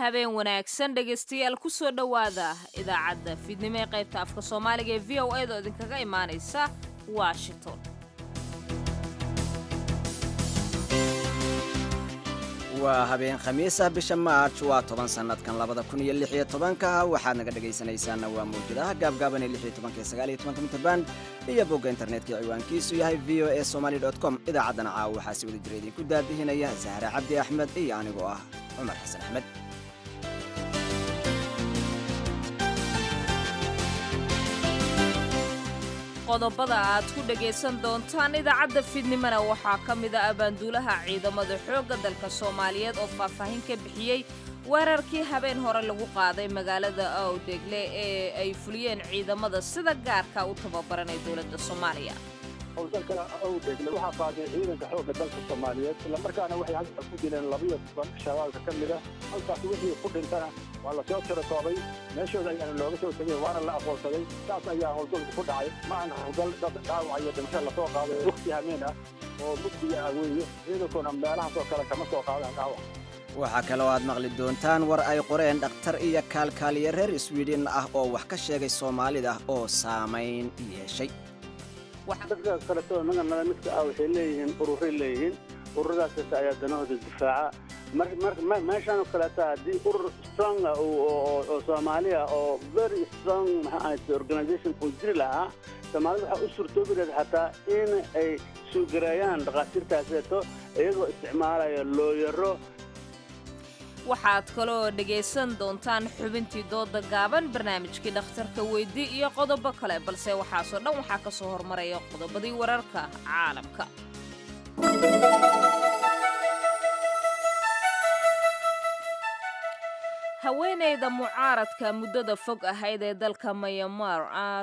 habeen wanaagsan dhegaystayaal ku soo dhowaada idaacadda fiidnimo ee qaybta afka soomaaliga ee v o a da oo idinkaga imaanaysa washington waa habeen khamiisa bisha maarj waa toban sannadkan labada kun iyo lix iyo tobanka waxaad naga dhegaysanaysaana waa mawjadaha gaabgaaban ee lix iyo tobanka iyo sagaal iyo tobanka mitrban iyo bogga internetka ciwaankiisu yahay v o a somaly dot com idaacaddana caawa waxaa si wada jira idinku daadihinaya zahra cabdi axmed iyo anigoo ah cumar xasan axmed qodobada aad ku dhagaysan doontaan idaacadda fiidnimona waxaa ka mid a abaanduulaha ciidamada xoogga dalka soomaaliyeed oo faahfaahin ka bixiyey weerarkii habeen hore lagu qaaday magaalada awdhegle ee ay fuliyeen ciidamada sida gaarka u tababaranay dowladda soomaaliya howlgalkana awdhegle waxaa qaaday ciidanka xoogga dalka soomaaliyeed islamarkaana waxay halka ku dileen labiyo toban shabaabka ka mid ah halkaas wixii ku dhintana waa lasoo tirakoobay meeshooda ayaana looga soo tegay waana la aqoonsaday saas ayaa howlgalku ku dhacay ma aan howlgal dad dhaawac iyo dhimasho lasoo qaaday waqti hameen ah oo mugdiga ah weeye ciidankuna meelahaasoo kale kama soo qaadaan dhaawac waxaa kaloo aad maqli doontaan war ay qoreen dhakhtar iyo kaalkaaliye reer swiden ah oo wax ka sheegay soomaalida oo saamayn yeeshay dadka kaleto naga nala midka ah waxay leeyihiin ururay leeyihiin ururadaas kasta ayaa danahooda difaaca meeshaan kaleeta haddii urur strong ah oo soomaaliya oo very strong maxaa ahayte organization uu jiri lahaa soomaalida waxaa u suurtoobi lahayd xataa in ay suugareeyaan dhakhaatiirtaaseeto iyagoo isticmaalaya looyaro waxaad kaloo dhegaysan doontaan xubintii dooda gaaban barnaamijkii dhakhtarka weydii iyo qodobo kale balse waxaasoo dhan waxaa ka soo hormaraya qodobadii wararka caalamka haweenayda mucaaradka muddada fog ahayd ee dalka mayamar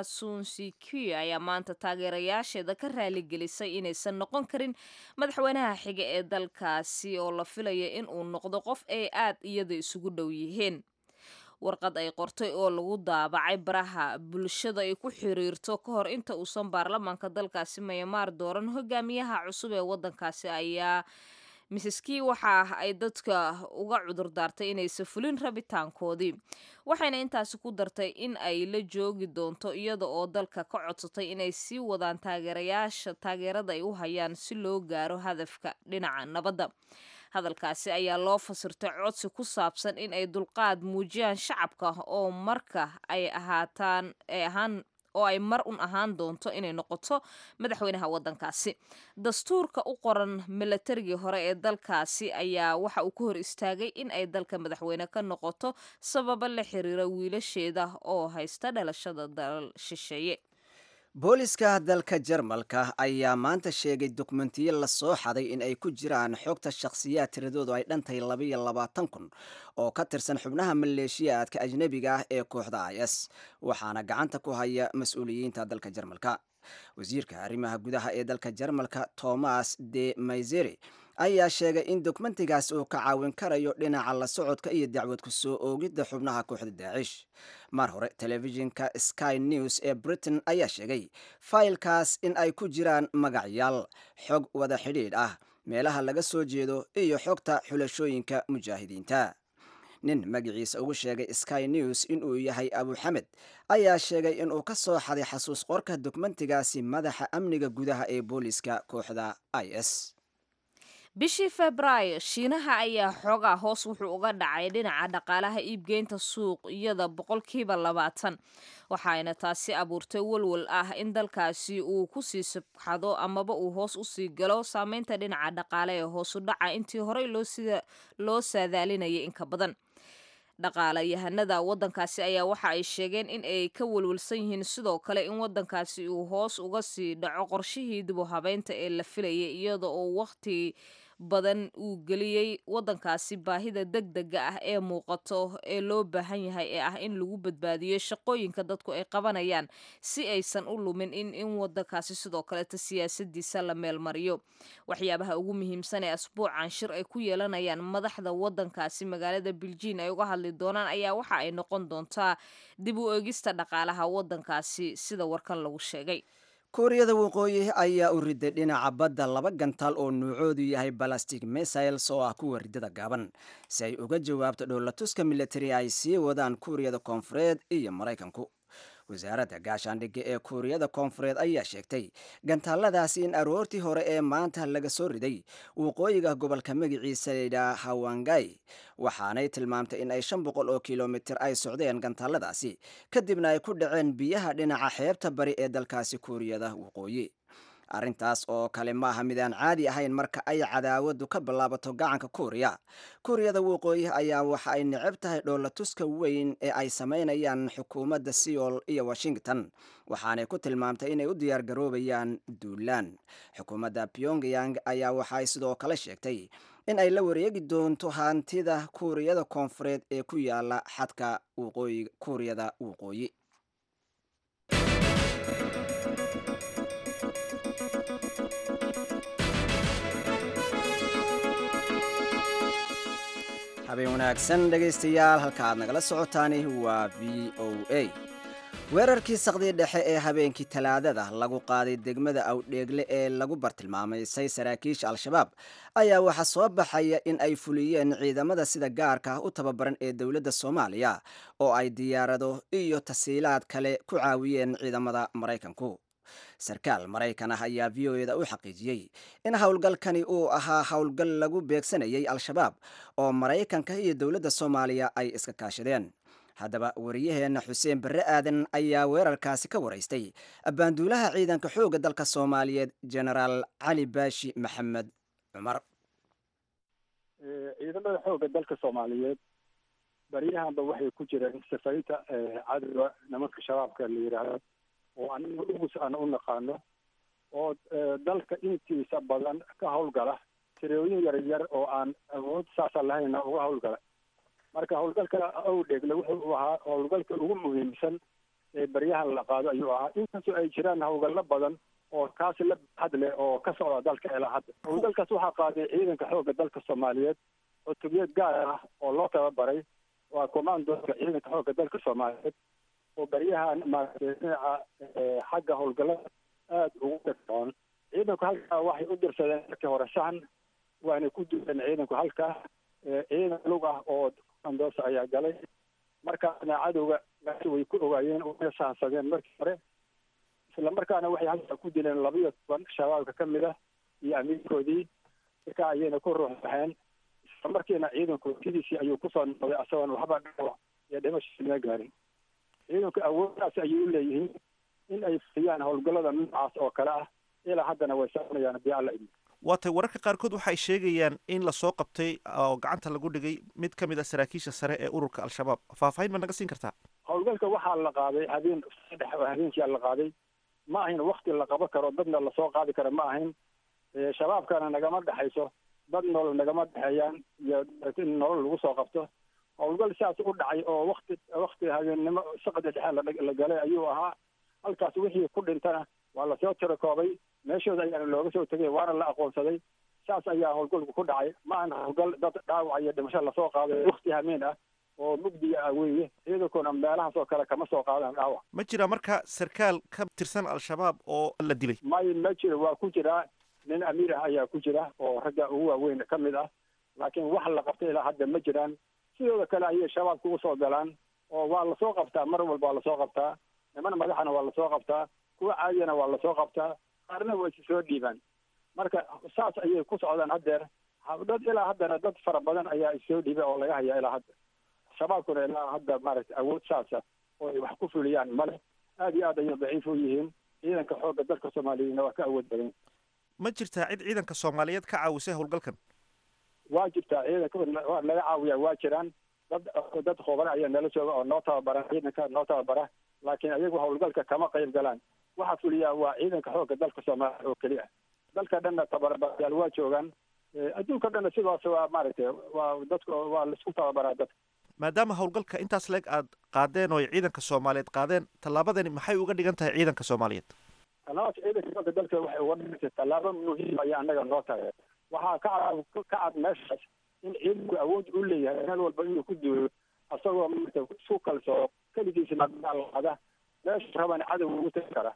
asunsiki ayaa maanta taageerayaasheeda ka raaligelisay inaysan noqon karin madaxweynaha xiga ee dalkaasi oo la filaya in uu noqdo qof ay aad iyada isugu dhow yihiin warqad ay qortay oo lagu daabacay baraha bulshada ay ku xiriirto ka hor inta uusan baarlamaanka dalkaasi mayamar dooran hogaamiyaha cusub ee waddankaasi ayaa miseski waxa ay dadka uga cudur daartay inaysan fulin rabitaankoodii waxayna intaasi ku dartay in ay la joogi doonto iyada oo dalka ka codsatay inay sii wadaan taageerayaasha taageerada ay u hayaan si loo gaaro hadafka dhinaca nabadda hadalkaasi ayaa loo fasirtay codsi ku saabsan in ay dulqaad muujiyaan shacabka oo marka ay ahaataan ay ahaan oo ay mar un ahaan doonto inay noqoto madaxweynaha waddankaasi dastuurka u qoran milatarigii hore ee dalkaasi ayaa waxa uu ka hor istaagay in ay dalka madaxweyne ka noqoto sababo la xiriira wiilasheeda oo haysta dhalashada dalal shisheeye booliska dalka jarmalka ayaa maanta sheegay dokumentiyo la soo xaday in ay ku jiraan xogta shakhsiyaad tiradoodu ay dhantahay labaiyo labaatan kun oo ka tirsan xubnaha maleeshiyaadka ajnebiga ah ee kooxda i s waxaana gacanta ku haya mas-uuliyiinta dalka jarmalka wasiirka arrimaha gudaha ee dalka jarmalka thomas de mayseri ayaa sheegay in dokumentigaas uu ka caawin karayo dhinaca la socodka iyo dacwad ku soo oogidda xubnaha kooxda daacish mar hore telefishinka sky news ee britain ayaa sheegay faylkaas in ay ku jiraan magacyaal xog wada xidhiidh ah meelaha laga soo jeedo iyo xogta xulashooyinka mujaahidiinta nin magaciisa ugu sheegay sky news inuu yahay abuxamed ayaa sheegay inuu ka soo xaday xasuus qorka dokumentigaasi madaxa amniga gudaha ee booliska kooxda i s bishii febraayo shiinaha ayaa xoogaa hoos wuxuu uga dhacay dhinaca dhaqaalaha iibgeynta suuqyada boqolkiiba labaatan waxaayna taasi abuurtay walwal ah in dalkaasi uu kusii sabxado amaba uu hoos usii galo saameynta dhinaca dhaqaale ee hoosu dhaca intii horey loo saadaalinayay inka badan dhaqaalayahanada waddankaasi ayaa waxa ay sheegeen in ay ka walwalsan yihiin sidoo kale in waddankaasi uu hoos uga sii dhaco qorshihii dibu habeynta ee la filayay iyada oo waqti badan uu geliyey waddankaasi baahida deg dega ah ee muuqato ee loo baahan yahay ee ah in lagu badbaadiyo shaqooyinka dadku ay qabanayaan si aysan u lumin in in waddankaasi sidoo kaleeta siyaasadiisa la meelmariyo waxyaabaha ugu muhiimsan ee asbuucan shir ay ku yeelanayaan madaxda waddankaasi magaalada biljiin ay uga hadli doonaan ayaa waxa ay noqon doontaa dib u eegista dhaqaalaha waddankaasi sida warkan lagu sheegay kuuriyada waqooyi ayaa u riday dhinaca badda laba gantaal oo nuucoodu yahay balastic missiles oo ah kuwa ridada gaaban si ay uga jawaabto dhowlatuska militari ay sii wadaan kuuriyada koonfureed iyo maraykanku wasaaradda gaashaandhigga ee kuuriyada koonfureed ayaa sheegtay gantaaladaasi in aroortii hore ee maanta laga soo riday waqooyiga gobolka magaciisa layidhaha hawangay waxaanay tilmaamtay in ay shan boqol oo kilomitir ay socdeen gantaaladaasi kadibna ay ku dhaceen biyaha dhinaca xeebta bari ee dalkaasi kuuriyada waqooyi arrintaas oo kale maaha mid aan caadi ahayn marka ay cadaawadu ka bilaabato gacanka kuuriya kuuriyada waqooyi ayaa waxa ay necab tahay dhoolatuska weyn ee ay samaynayaan xukuumadda seoul iyo washington waxaanay ku tilmaamtay inay u diyaar garoobayaan duulaan xukuumadda pyongyang ayaa waxaay sidoo kale sheegtay in ay la wareegi doonto hantida kuuriyada koonfureed ee ku yaala xadka kuuriyada waqooyi habeen wanaagsan dhegaystayaal halka aad nagala socotaani waa v o a weerarkii saqdii dhexe ee habeenkii talaadada lagu qaaday degmada awdheegle ee lagu bartilmaamaysay saraakiisha al-shabaab ayaa waxaa soo baxaya in ay fuliyeen ciidamada sida gaarka ah u tababaran ee dowladda soomaaliya oo ay diyaarado iyo tasiilaad kale ku caawiyeen ciidamada maraykanku sarkaal maraykan ah ayaa v o eda u xaqiijiyey in howlgalkani uu ahaa howlgal lagu beegsanayay al-shabaab oo maraykanka iyo dowladda soomaaliya ay iska kaashadeen haddaba wariyaheenna xuseen barre aadan ayaa weerarkaasi ka waraystay abbaanduulaha ciidanka xoogga dalka soomaaliyeed genaraal cali baashi maxamed cumar ciidamada xoogga dalka soomaaliyeed baryahanba waxay ku jireen safaynta cadowga nimanka shabaabka la yidhaahdo oo aniga ugus aan u naqaano oo dalka intiisa badan ka howlgala tirooyin yar yar oo aan awood saasa lahayna uga howlgala marka howlgalka awdheegle wuxuu ahaa howlgalka ugu muhiimsan ee baryahan la qaado ayuu ahaa inkastoo ay jiraan howlgallo badan oo kaasi la baxad leh oo ka socda dalka ilaa hadda howlgalkaas waxaa qaaday ciidanka xoogga dalka soomaaliyeed cutubiyad gaar ah oo loo tababaray waa commandoka ciidanka xoogga dalka soomaaliyeed oo baryahan maaragtay dhinaca xagga howlgallada aada ugu dhagsoon ciidanku halkaa waxay u dirsadeen markii hore sahan waana ku duleen ciidanku halkaa ciidan lug ah oo andoosa ayaa galay markaasna cadowga gaasi way ku ogaayeen wayna sahansadeen markii hore isla markaana waxay halkaa ku dileen labayo toban shabaabka ka mid ah iyo amiirkoodii markaa ayayna ku ruux baxeen isla markiina ciidanku sidiisii ayuu kusoo noqday asagoon waxba dhawac iyo dhimasho ma gaarin ciidanku awooddaas ayay u leeyihiin in ay fuliyaan howlgallada noocaas oo kale ah ilaa haddana way soconayaan haddii alla idin waatay wararka qaarkood waxay sheegayaan in lasoo qabtay oo gacanta lagu dhigay mid ka mid a saraakiisha sare ee ururka al-shabaab faahfaahin ma naga siin kartaa howlgalka waxaa la qaaday habeen saddex habeenkia la qaaday ma ahayn wakti la qaban karo dadna lasoo qaadi karo ma ahayn shabaabkana nagama dhexayso dad nolol nagama dhexeeyaan iyo in nolol lagu soo qabto howlgal sidaas u dhacay oo wakti wakti habeennimo saqda dhexe la galay ayuu ahaa halkaas wixii ku dhintana waa lasoo tirakoobay meeshooda ayaana looga soo tegay waana la aqoonsaday saas ayaa howlgalku ku dhacay ma ahan howlgal dad dhaawac iyo dhimasho lasoo qaaday wakti hameen ah oo mugdiga ah weeye ciidankuna meelahaas oo kale kama soo qaadaan dhaawac ma jira marka sarkaal ka tirsan al-shabaab oo la dilay may ma jiro waa ku jiraa nin amiir ah ayaa ku jira oo ragga ugu waaweyn ka mid ah laakiin wax la qabtay ilaa hadda ma jiraan sidooda kale ayay shabaabka ugu soo galaan oo waa lasoo qabtaa mar walba waa lasoo qabtaa niman madaxana waa lasoo qabtaa kuwa caadiyana waa lasoo qabtaa qaarna waa isi soo dhiibaan marka saas ayay ku socdaan haddeer dad ilaa haddana dad fara badan ayaa issoo dhiibay oo laga hayaa ilaa hadda shabaabkuna ilaa hadda maaragtay awood saasa oo ay wax ku fuliyaan male aada iyo aad ayay daciif u yihiin ciidanka xoogga dalka soomaaliyeedna waa ka awood badan ma jirtaa cid ciidanka soomaaliyeed ka caawisay howlgalkan waa jirtaa ciidanka waa laga caawiyaa waa jiraan dad dad khubara ayaa nala jooga oo noo tababara ciidanka noo tababara laakiin ayagu howlgalka kama qayb galaan waxaa fuliyaa waa ciidanka xoogga dalka soomaaliya oo keliya dalka dhanna tababarayaal waa joogaan adduunka dhanna sidaas waa maaragtay waa dadka waa laisku tababaraa dadka maadaama howlgalka intaas leeg aad qaadeen oo ay ciidanka soomaaliyeed qaadeen tallaabadani maxay uga dhigan tahay ciidanka soomaaliyeed tallaabas ciidanka xoogga dalka waxay uga dhigantay tallaabo muhiim ayaa annaga noo tahay waxaa ka cad ka cad meeshaas in ciidanku awood u leeyahay meel walba inuu ku duulo asagoo marka isku kalsoo keligiisa nagaalada meesha rabana cadow ugu tagi kara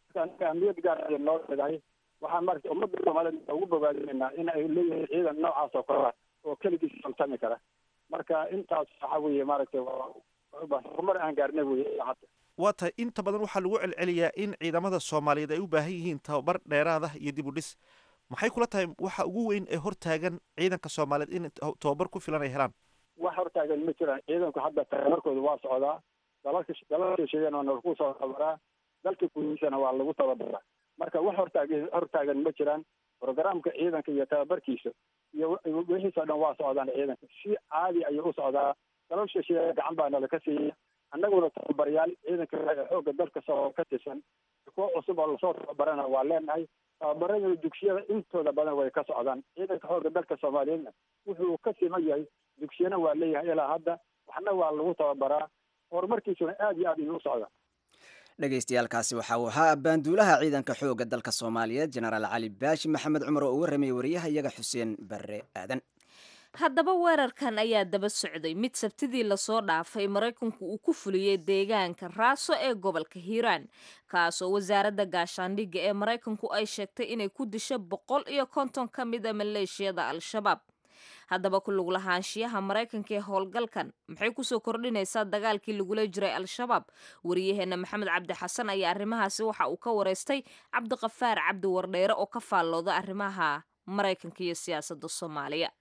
marka ahmiyad gaar ayay noo leedahay waxaan marata ummadda soomaaliyed ugu bogaadinaynaa in ay leeyihiin ciidan noocaas oo kale ah oo keligiis samtami kara marka intaas waxa weeye maaragtay horumar aan gaarnay weye ilaa hadda waa tahay inta badan waxaa lagu celceliyaa in ciidamada soomaaliyeed ay u baahan yihiin tababar dheeraad ah iyo dib u dhis maxay kula tahay waxa ugu weyn ee hortaagan ciidanka soomaaliyeed in tababar ku filan ay helaan wax hortaagan ma jiraan ciidanku hadda tababarkooda waa socdaa dalalka dalalka sheegeen waa lagu soo tababaraa dalka gudihiisana waa lagu tababaraa marka wax hortaag hortaagan ma jiraan programka ciidanka iyo tababarkiisa iyo wixiisoo dhan waa socdaan ciidanka si caadi ayuu u socdaa dalal shisheeye gacan baa nala ka siiya annaguna tababaryaal ciidanka xoogga dalka soo ka tirsan kuwo cusub oo lasoo tababarana waa leenahay tababarada dugsiyada intooda badan way ka socdaan ciidanka xoogga dalka soomaaliyeedna wuxuu ka siman yahay dugsiyana waa leeyahay ilaa hadda waxna waa lagu tababaraa horumarkiisuna aad iyo aad ayuu u socdaa dhegaystayaaalkaasi waxa uu ahaa baanduulaha ciidanka xoogga dalka soomaaliyeed jenaraal cali baashi maxamed cumar oo u warramayay wariyaha iyaga xuseen barre aadan haddaba weerarkan ayaa daba socday mid sabtidii lasoo dhaafay maraykanku uu ku fuliyey deegaanka raaso ee gobolka hiiraan kaasoo wasaaradda gaashaandhigga ee maraykanku ay sheegtay inay ku disho boqol iyo konton ka mid a maleeshiyada al-shabaab haddaba ku lug lahaanshiyaha maraykanka ee howlgalkan maxay kusoo kordhinaysaa dagaalkii lagula jiray al-shabaab wariyaheenna maxamed cabdi xasan ayaa arrimahaasi waxa uu ka wareystay cabdiqafaar cabdi wardheere oo ka faallooda arrimaha maraykanka iyo siyaasadda soomaaliya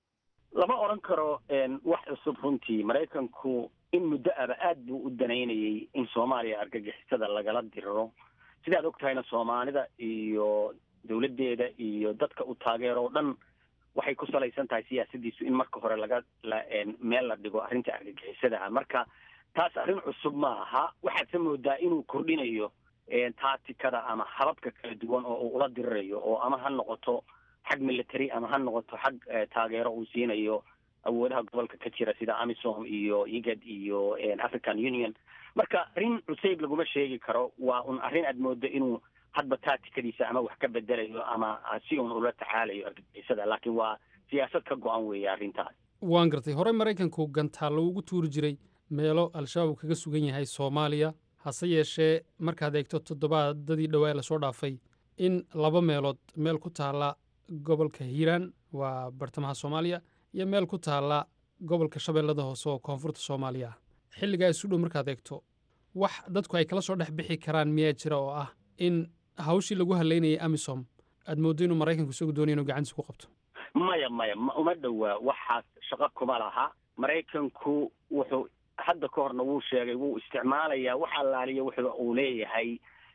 lama odran karo wax cusub runtii maraykanku in muddo aba aad buu u danaynayay in soomaaliya argagixisada lagala diriro sidaad og tahayna soomaalida iyo dawladdeeda iyo dadka u taageero o dhan waxay ku salaysan tahay siyaasadiisu in marka hore laga meel la dhigo arrinta argagixisadaha marka taas arrin cusub ma aha waxaadse moodaa inuu kordhinayo taatikada ama hababka kala duwan oo uu ula dirirayo oo ama ha noqoto xag military ama ha noqoto xag taageero uu siinayo awoodaha gobolka ka jira sida amisom iyo igad iyo african union marka arrin cusayb laguma sheegi karo waa un arrin aad moodo inuu hadba taatikadiisa ama wax ka bedelayo ama si un ula tacaalayo argagixisada laakiin waa siyaasad ka go-an weeye arrintaas waan gartay horey maraykanku gantaallo ugu tuuri jiray meelo al-shabaab uu kaga sugan yahay soomaaliya hase yeeshee markaad eegto toddobaadadii dhowaa lasoo dhaafay in laba meelood meel ku taalla gobolka hiiraan waa bartamaha soomaaliya iyo meel ku taalla gobolka shabeellada hoose oo koonfurta soomaaliya ah xilligaa isu dhow markaad eegto wax dadku ay kala soo dhex bixi karaan miyaa jira oo ah in hawshii lagu halaynayay amisom aad mooddo inuu maraykanku isagu doonaya inuu gacantiisa ku qabto maya maya ma uma dhowaa waxaas shaqo kuma laha maraykanku wuxuu hadda ka horna wuu sheegay wuu isticmaalayaa wax allaaliya wuxuu uu leeyahay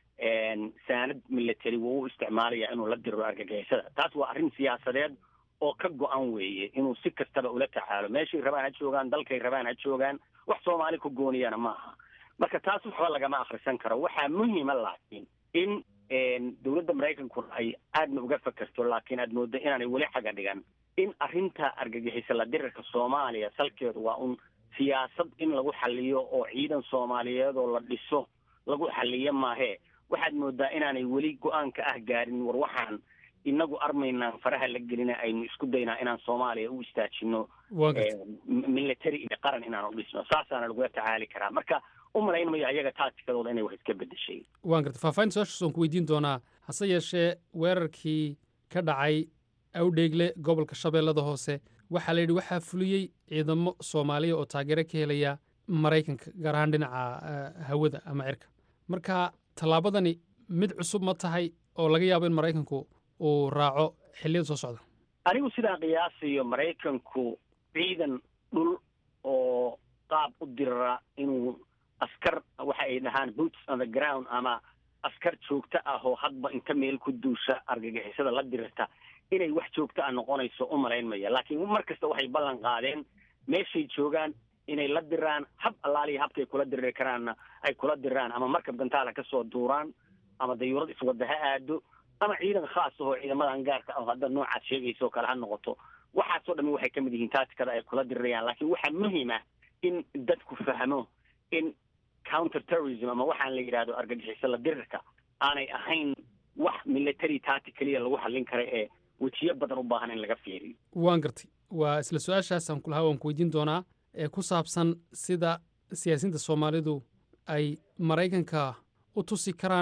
saanad military wuu u isticmaalayaa inuu la diriro argagixisada taas waa arrin siyaasadeed oo ka go-an weeye inuu si kastaba ula tacaalo meeshay rabaan ha joogaan dalkay rabaan ha joogaan wax soomaali ku gooniyana ma aha marka taas waxba lagama akhrisan karo waxaa muhima laakiin in dowladda maraykankuna ay aadna uga fakerto laakiin aad mooddo inaanay weli xaga dhigan in arrinta argagixisa la dirirka soomaaliya salkeedu waa un siyaasad in lagu xaliyo oo ciidan soomaaliyeed oo la dhiso lagu xaliyo maahee waxaad moodaa inaanay weli go-aanka ah gaarin war waxaan inagu armaynaan faraha la gelina aynu isku daynaa inaan soomaaliya u istaajino military iyo qaran inaan u dhisno saasaana lagula tacaali karaa marka u malaynmayo ayaga taatikadooda inay wax iska bedeshay waan gartay faahfaahinta su-aashaas waan ku weydiin doonaa hase yeeshee weerarkii ka dhacay awdheegle gobolka shabeellada hoose waxaa la yidhi waxaa fuliyey ciidamo soomaaliya oo taageero ka helaya maraykanka gaar ahaan dhinaca hawada ama cirka marka tallaabadani mid cusub ma tahay oo laga yaabo in maraykanku uu raaco xilliyada soo socda anigu sidaan qiyaasayo maraykanku ciidan dhul oo qaab u dirira inuu askar waxa ay dhahaan boots on the ground ama askar joogto ah oo hadba inta meel ku duusha argagixisada la dirirta inay wax joogto ah noqonayso u malaynmaya laakiin mar kasta waxay ballan qaadeen meeshay joogaan inay la diraan hab allaaliya habkay kula diriri karaanna ay kula diraan ama markab gantaala ka soo duuraan ama dayuurad iswadda ha aado ama ciidan khaas ahoo ciidamadan gaarka ah hadda noocaad sheegaysa oo kale ha noqoto waxaasoo dhami waxay ka mid yihiin taatikada ay kula dirirayaan laakiin waxaa muhiim ah in dadku fahmo in counter terrorism ama waxaan la yidhahdo argagixiso la dirirka aanay ahayn wax military taati keliya lagu xallin kara ee wejiyo badan u baahan in laga fiiriyo waan gartay waa isla su-aashaasaan kulahaa waan ku weydiin doonaa ee ku saabsan sida siyaasiyiinta soomaalidu ay maraykanka u tusi karaan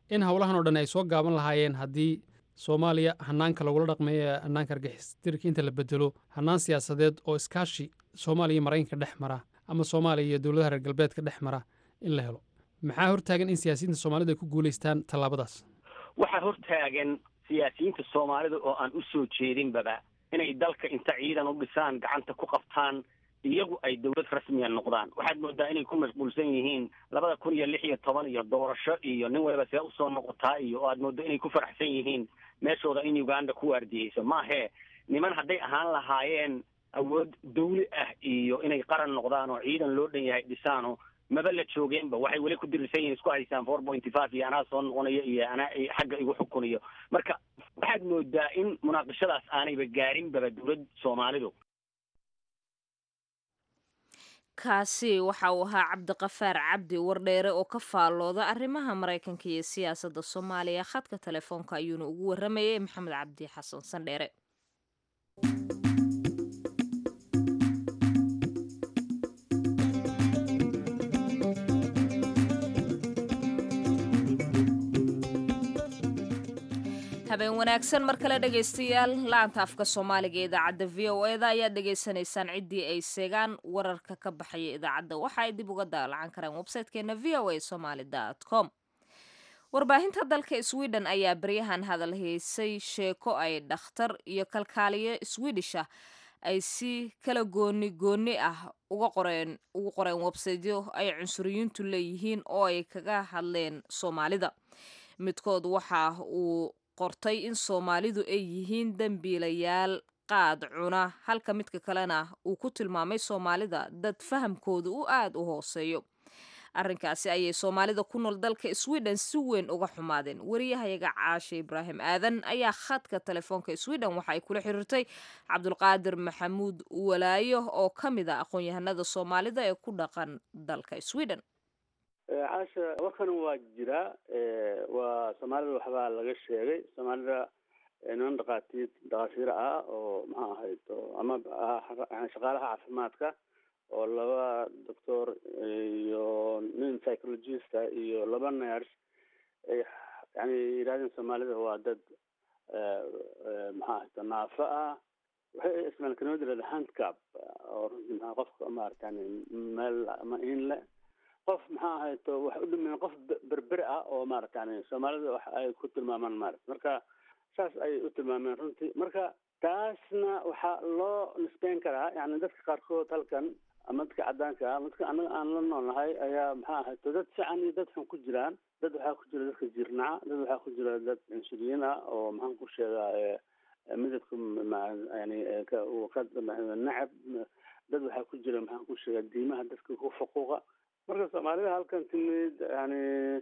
in howlahan oo dhan ay soo gaaban lahaayeen haddii soomaaliya hanaanka lagula dhaqmeeyo ee hanaanka argixistirka inta la bedelo hanaan siyaasadeed oo iskaashi soomaaliya iyo maraykanka dhex mara ama soomaaliya iyo dowladaha reer galbeedka dhex mara in la helo maxaa hortaagan in siyaasiyiinta soomaalida ay ku guulaystaan tallaabadaas waxaa hortaagan siyaasiyiinta soomaalida oo aan u soo jeedinbaba inay dalka inta ciidan u dhisaan gacanta ku qabtaan iyagu ay dowlad rasmiya noqdaan waxaad moodaa inay ku mashquulsan yihiin labada kun iyo lix iyo toban iyo doorasho iyo nin waliba see usoo noqotaa iyo oo aad mooddo inay ku faraxsan yihiin meeshooda in uganda ku waardiyeyso maahee niman hadday ahaan lahaayeen awood dawli ah iyo inay qaran noqdaan oo ciidan loo dhan yahay dhisaano maba la joogeenba waxay weli ku dirisan yihiin isku haysaan four pointy five iyo anaa soo noqonayo iyo anaa xagga igu xukuniyo marka waxaad moodaa in munaaqishadaas aanayba gaarinbaba dowlad soomaalidu kaasi waxa uu ahaa cabdiqafaar cabdi wardheere oo ka faallooda arrimaha maraykanka iyo siyaasadda soomaaliya khadka telefoonka ayuuna ugu waramayay maxamed cabdi xasan sandheere habeen wanaagsan mar kale dhegaystayaal laanta afka soomaaliga ee idaacadda v o eda ayaad dhegaysanaysaan ciddii ay seegaan wararka ka baxaya idaacadda waxa ay dib uga daalacan karaan websitekeena v o a somaly com warbaahinta dalka sweden ayaa baryahan hadal haysay sheeko ay dhakhtar iyo kalkaaliyo swedish ah ay si kala gooni gooni ah uga qoreen ugu qoreen websiteyo ay cunsuriyiintu leeyihiin oo ay kaga hadleen soomaalida midkood waxa uu qortay in soomaalidu ay yihiin dembiilayaal qaad cuna halka midka kalena uu ku tilmaamay soomaalida dad fahamkooda u aada u hooseeyo arrinkaasi ayay soomaalida ku nool dalka sweden si weyn uga xumaadeen wariyahayaga caashe ibraahim aadan ayaa khadka telefoonka sweden waxa ay kula xiriirtay cabdulqaadir maxamuud walaayo oo ka mid a aqoon-yahanada soomaalida ee ku dhaqan dalka sweden caasha warkan waa jiraa waa soomaalida waxbaa laga sheegay soomaalida niman dhaqaatiir dhakhaatiir ah oo maxaa ahayd ama shaqaalaha caafimaadka oo laba doctor iyo nin psychologista iyo laba ners ay yani yidhahdeen soomaalida waa dad maxaa ahayta naafo ah waxay ismaan kelmad yirahda handcap oo runtii maa qofka maaratan meel ama in le qof maxaa ahayto waxay u dhimayn qof berber ah oo maaragtani soomaalida wax ay ku tilmaamaan maarata marka saas ayay u tilmaameen runtii marka taasna waxaa loo nisbeyn karaa yani dadka qaarkood halkan ama dadka caddaanka ah ama dadka anaga aan la noolnahay ayaa maxaa ahayto dad fiican iyo dad xun ku jiraan dad waxaa ku jira dadka jirnaca dad waxaa ku jira dad insuliin ah oo maxaan ku sheegaa midabka yani ka nacab dad waxaa ku jira maxaan ku sheegaa diimaha dadka ku faquuqa marka soomaalida halkan timid yani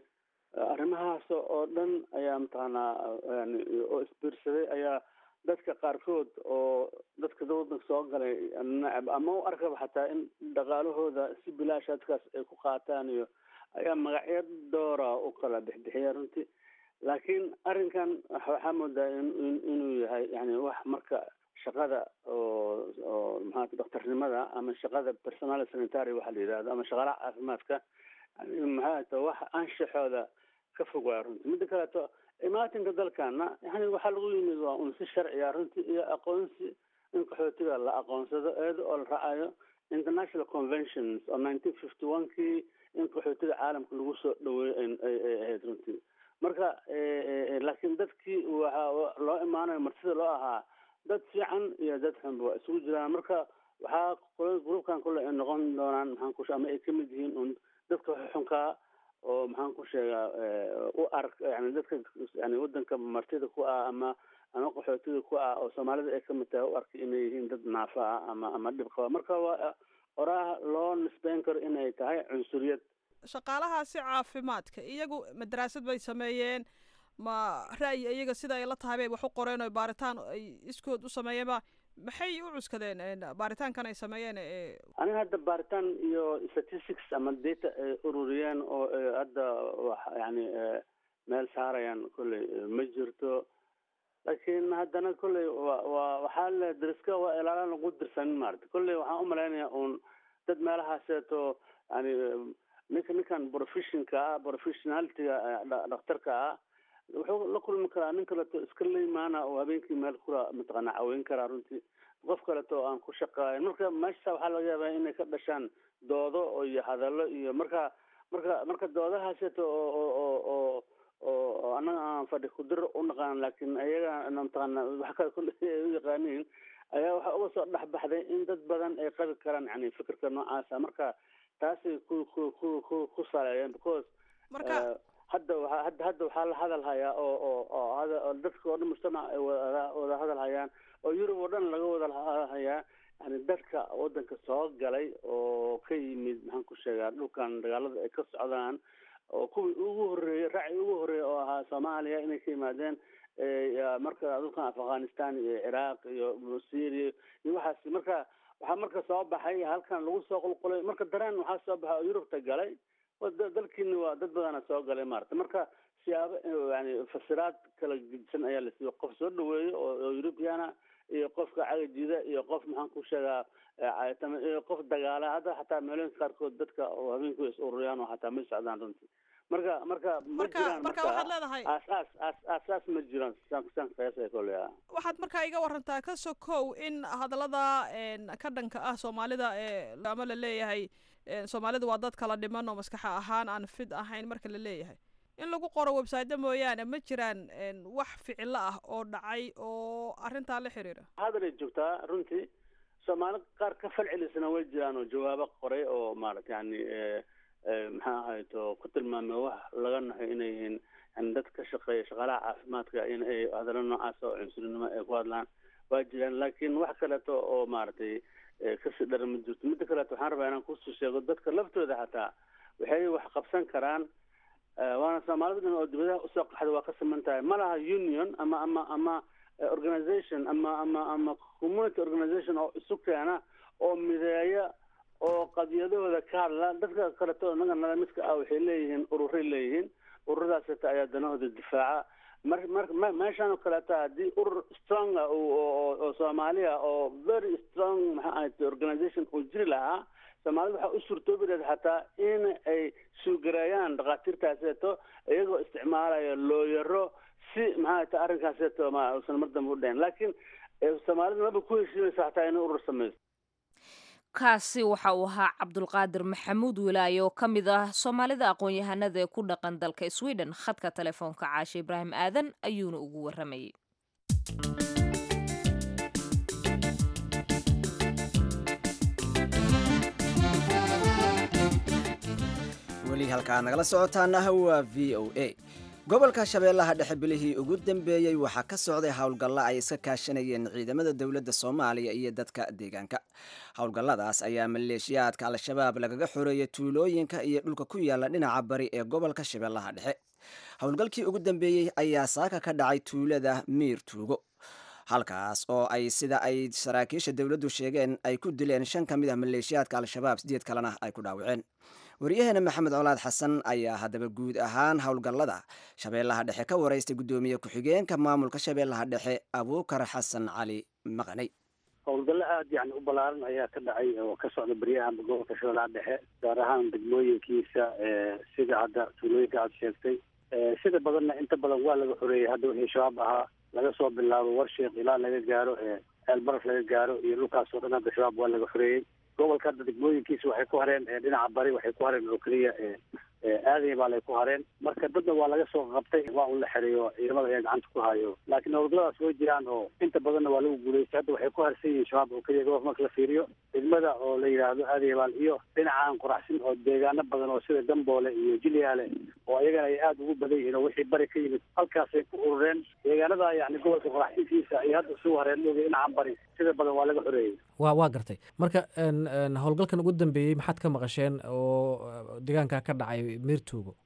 arrimahaas oo dhan ayaa mataqaanaa yani oo isbiirsaday ayaa dadka qaarkood oo dadka wadanka soo galay nacab ama u arkaba xataa in dhaqaalahooda si bilaasha dadkaas ay ku qaataan iyo ayaa magacyo doora u kala bixbixiya runtii laakiin arrinkan waxaa moodaa in inuu yahay yani wax marka shaqada oo oo maxaa daktarnimada ama shaqada personal sanitary waxa la yidhahdo ama shaqaalaha caafimaadka yani maxaa ta wax anshaxooda ka fog waaya runtii midda kaleeto imaatinka dalkana yani waxaa lagu yimid waa un si sharciya runtii iyo aqoonsi in qaxootiga la aqoonsado eeda oo la raacayo international conventions oo nineteen fifty one kii in qaxootiga caalamka lagu soo dhaweeyo ay ahayd runtii marka laakiin dadkii waxaa loo imaanayo martida loo ahaa dad fiican iyo dad xunba waa isugu jiraan marka waxaa gruubkan kule ay noqon doonaan maxaan ku ama ay kamid yihiin un dadka xunkaa oo maxaan ku sheegaa u ark yani dadka yani wadanka martida ku ah ama ama qaxootida ku ah oo soomaalida ay kamid tahay u arkay inay yihiin dad naafa ah ama ama dhib qaba marka waa oraah loo nisbeyn karo inay tahay cunsuriyad shaqaalahaasi caafimaadka iyagu madaraasad bay sameeyeen ma ra'yi iyaga sida ay la tahay bay wax u qoreen oo baaritaan ay iskood u sameeyeen ba maxay u cuskadeen baaritaankan ay sameeyeen aniga hadda baaritaan iyo statistics ama data ay ururiyeen oo hadda wax yani meel saarayaan kolley ma jirto laakiin haddana kolley wa wa waxaa le dariska waa ilaalaan lagu dirsanin maarata kolley waxaan umalaynaya un dad meelahaaseeto yani ninka ninkan professionka ah professionalitiga dhakhtarka ah wuxuu la kulmi karaa nin kaleto iska leymaana oo habeenkii meel kula mataqaana caweyn karaa runtii qof kaleto oo aan ku shaqaayn marka meesha waxaa laga yaabaa inay ka dhashaan doodo iyo hadallo iyo marka marka marka doodahaasito oo oo oo oo oo annaga aan fadhi kudir u naqaan laakiin ayaga mataqaana wax kale kule ay u yaqaaniin ayaa waxaa uga soo dhex baxday in dad badan ay qabi karaan yani fikirka noocaasa marka taasay ku ku ku ku ku saleeyeen because marka hadda waa hadda hadda waxaa la hadal hayaa oo oo oo hada oo dadka oo dhan mujtamac ay wada wada hadal hayaan oo yurub oo dhan laga wada hadal hayaa yani dadka wadanka soo galay oo ka yimid maxaan ku sheegaa dhulkan dagaalada ay ka socdaan oo kuwii ugu horreeyey raaci ugu horreeyey oo ahaa soomaaliya inay ka yimaadeen marka dhulkan afghanistan iyo ciraaq iyo syria iyo waxaas marka waxaa marka soo baxay halkan lagu soo qulqulay marka dareen waxaa soo baxay oo yurubta galay dalkiina waa dad badana soo galay maarata marka siyaabo yani fasiraad kala gedisan ayaa la siiyo qof soo dhaweeyo oo europeana iyo qofka cagajida iyo qof maxaan ku sheegaa iyo qof dagaala hadda xataa meelooyinka qaarkood dadka oo habeenku is ururiyaan oo xataa may socdaan runtii marka marka ma marka jiraan marka waxaad leedahay aasaas aas aasaas ma jiraan saan saan qiyaasaya koley ah waxaad markaa iga warantaa ka sokow in hadallada ka dhanka ah soomaalida ee ama la leeyahay soomaalida waa dad kala dhiman oo maskaxa ahaan aan fid ahayn marka la leeyahay in lagu qoro website mooyaane ma jiraan wax ficilo ah oo dhacay oo arrintaa la xiriira hadalay joogtaa runtii soomaali qaar ka falcelisana way jiraan oo jawaabo qoray oo maarata yani maxaa ahayd oo ku tilmaamay wax laga naxo inay yihiin yani dad ka shaqeeya shaqaalaha caafimaadka in ay hadallo noocaas oo cunsurinimo ay ku hadlaan waa jiraan laakiin wax kaleeto oo maaragtay kasii dhara ma jirto midda kaleeto waxaan rabaa inaan kusoo sheego dadka laftooda xataa waxay wax qabsan karaan waana soomaalida dhan oo dibadaha usoo qaxda waa ka siman tahay ma laha union ama ama ama organization ama ama ama community organization oo isu keena oo mideeya oo qadiyadahooda ka hadla dadka kaleto inaga nala midka ah waxay leeyihiin ururay leeyihiin ururadaas hata ayaa danahooda difaaca mar mar meeshaan oo kaleeta haddii urur strong ah oo oo soomaaliya oo very strong maxaa ahayd organization uu jiri lahaa soomaalida waxaa u suurtoobi lahayd xataa in ay suugareeyaan dhakhaatiirtaaseeto iyagoo isticmaalaya looyaro si maxaa ta arrinkaaseeto ma uusan mar dambe u dhayn laakiin soomaalida maba ku heshiinaysa xataa inay urur samayso kaasi waxa uu ahaa cabdulqaadir maxamuud wilaaye oo ka mid ah soomaalida aqoon-yahanada ee ku dhaqan dalka sweden khadka telefoonka caashe ibraahim aadan ayuuna ugu waramayay weli halkaa nagala socotaana waa v o a gobolka shabeellaha dhexe bilihii ugu dambeeyey waxaa ka socday howlgalla ay iska kaashanayeen ciidamada dowladda soomaaliya iyo dadka deegaanka howlgalladaas ayaa maleeshiyaadka al-shabaab lagaga xoreeyey tuulooyinka iyo dhulka ku yaala dhinaca bari ee gobolka shabeellaha dhexe howlgalkii ugu dambeeyey ayaa saaka ka dhacay tuulada miir tuugo halkaas oo ay sida ay saraakiisha dowladdu sheegeen ay ku dileen shan ka mid ah maleeshiyaadka al-shabaab sideed kalena ay ku dhaawaceen wariyaheena maxamed colaad xasan ayaa haddaba guud ahaan howlgallada shabeellaha dhexe ka waraystay guddoomiye ku-xigeenka maamulka shabeellaha dhexe abuukar xasan cali maqanay howlgallo aada yani u ballaaran ayaa ka dhacay oo ka socda beryahan gobolka shabeellaha dhexe gaar ahaan degmooyinkiisa sida hadda tuulooyinka aada sheegtay sida badanna inta badan waa laga xoreeyey hadda wixii shabaab ahaa laga soo bilaabo warsheekh ilaa laga gaaro ceelbaraf laga gaaro iyo dhulkaas oo dhan hadda shabaab waa laga xoreeyey gobolka hadda degmooyinkiisa waxay ku hareen dhinaca bari waxay ku hareen oo keliya aaday baa lay ku hareen marka dadna waa laga soo qabtay waa un la xereeyo ciidamada ayaa gacanta ku hayo laakiin howlgalladaas way jiraan oo inta badanna waa lagu guulaystay hadda waxay ku harsan yihiin shabaab oo keliya gobolka marka la fiiriyo degmada oo la yidhaahdo aadayabaal iyo dhinacaan qoraxsin oo deegaano badan oo sida gamboole iyo jilyaale oo ayagana ay aada ugu badan yihiin oo wixii bari ka yimid halkaasay ku urureen deegaanada yani gobolka qoraxsinkiisa ay hadda isugu hareen dhooga dhinacan bari sida badan waa laga xoreeyey wa waa gartay marka howlgalkan ugu dambeeyey maxaad ka maqasheen oo deegaanka ka dhacay miirtuugo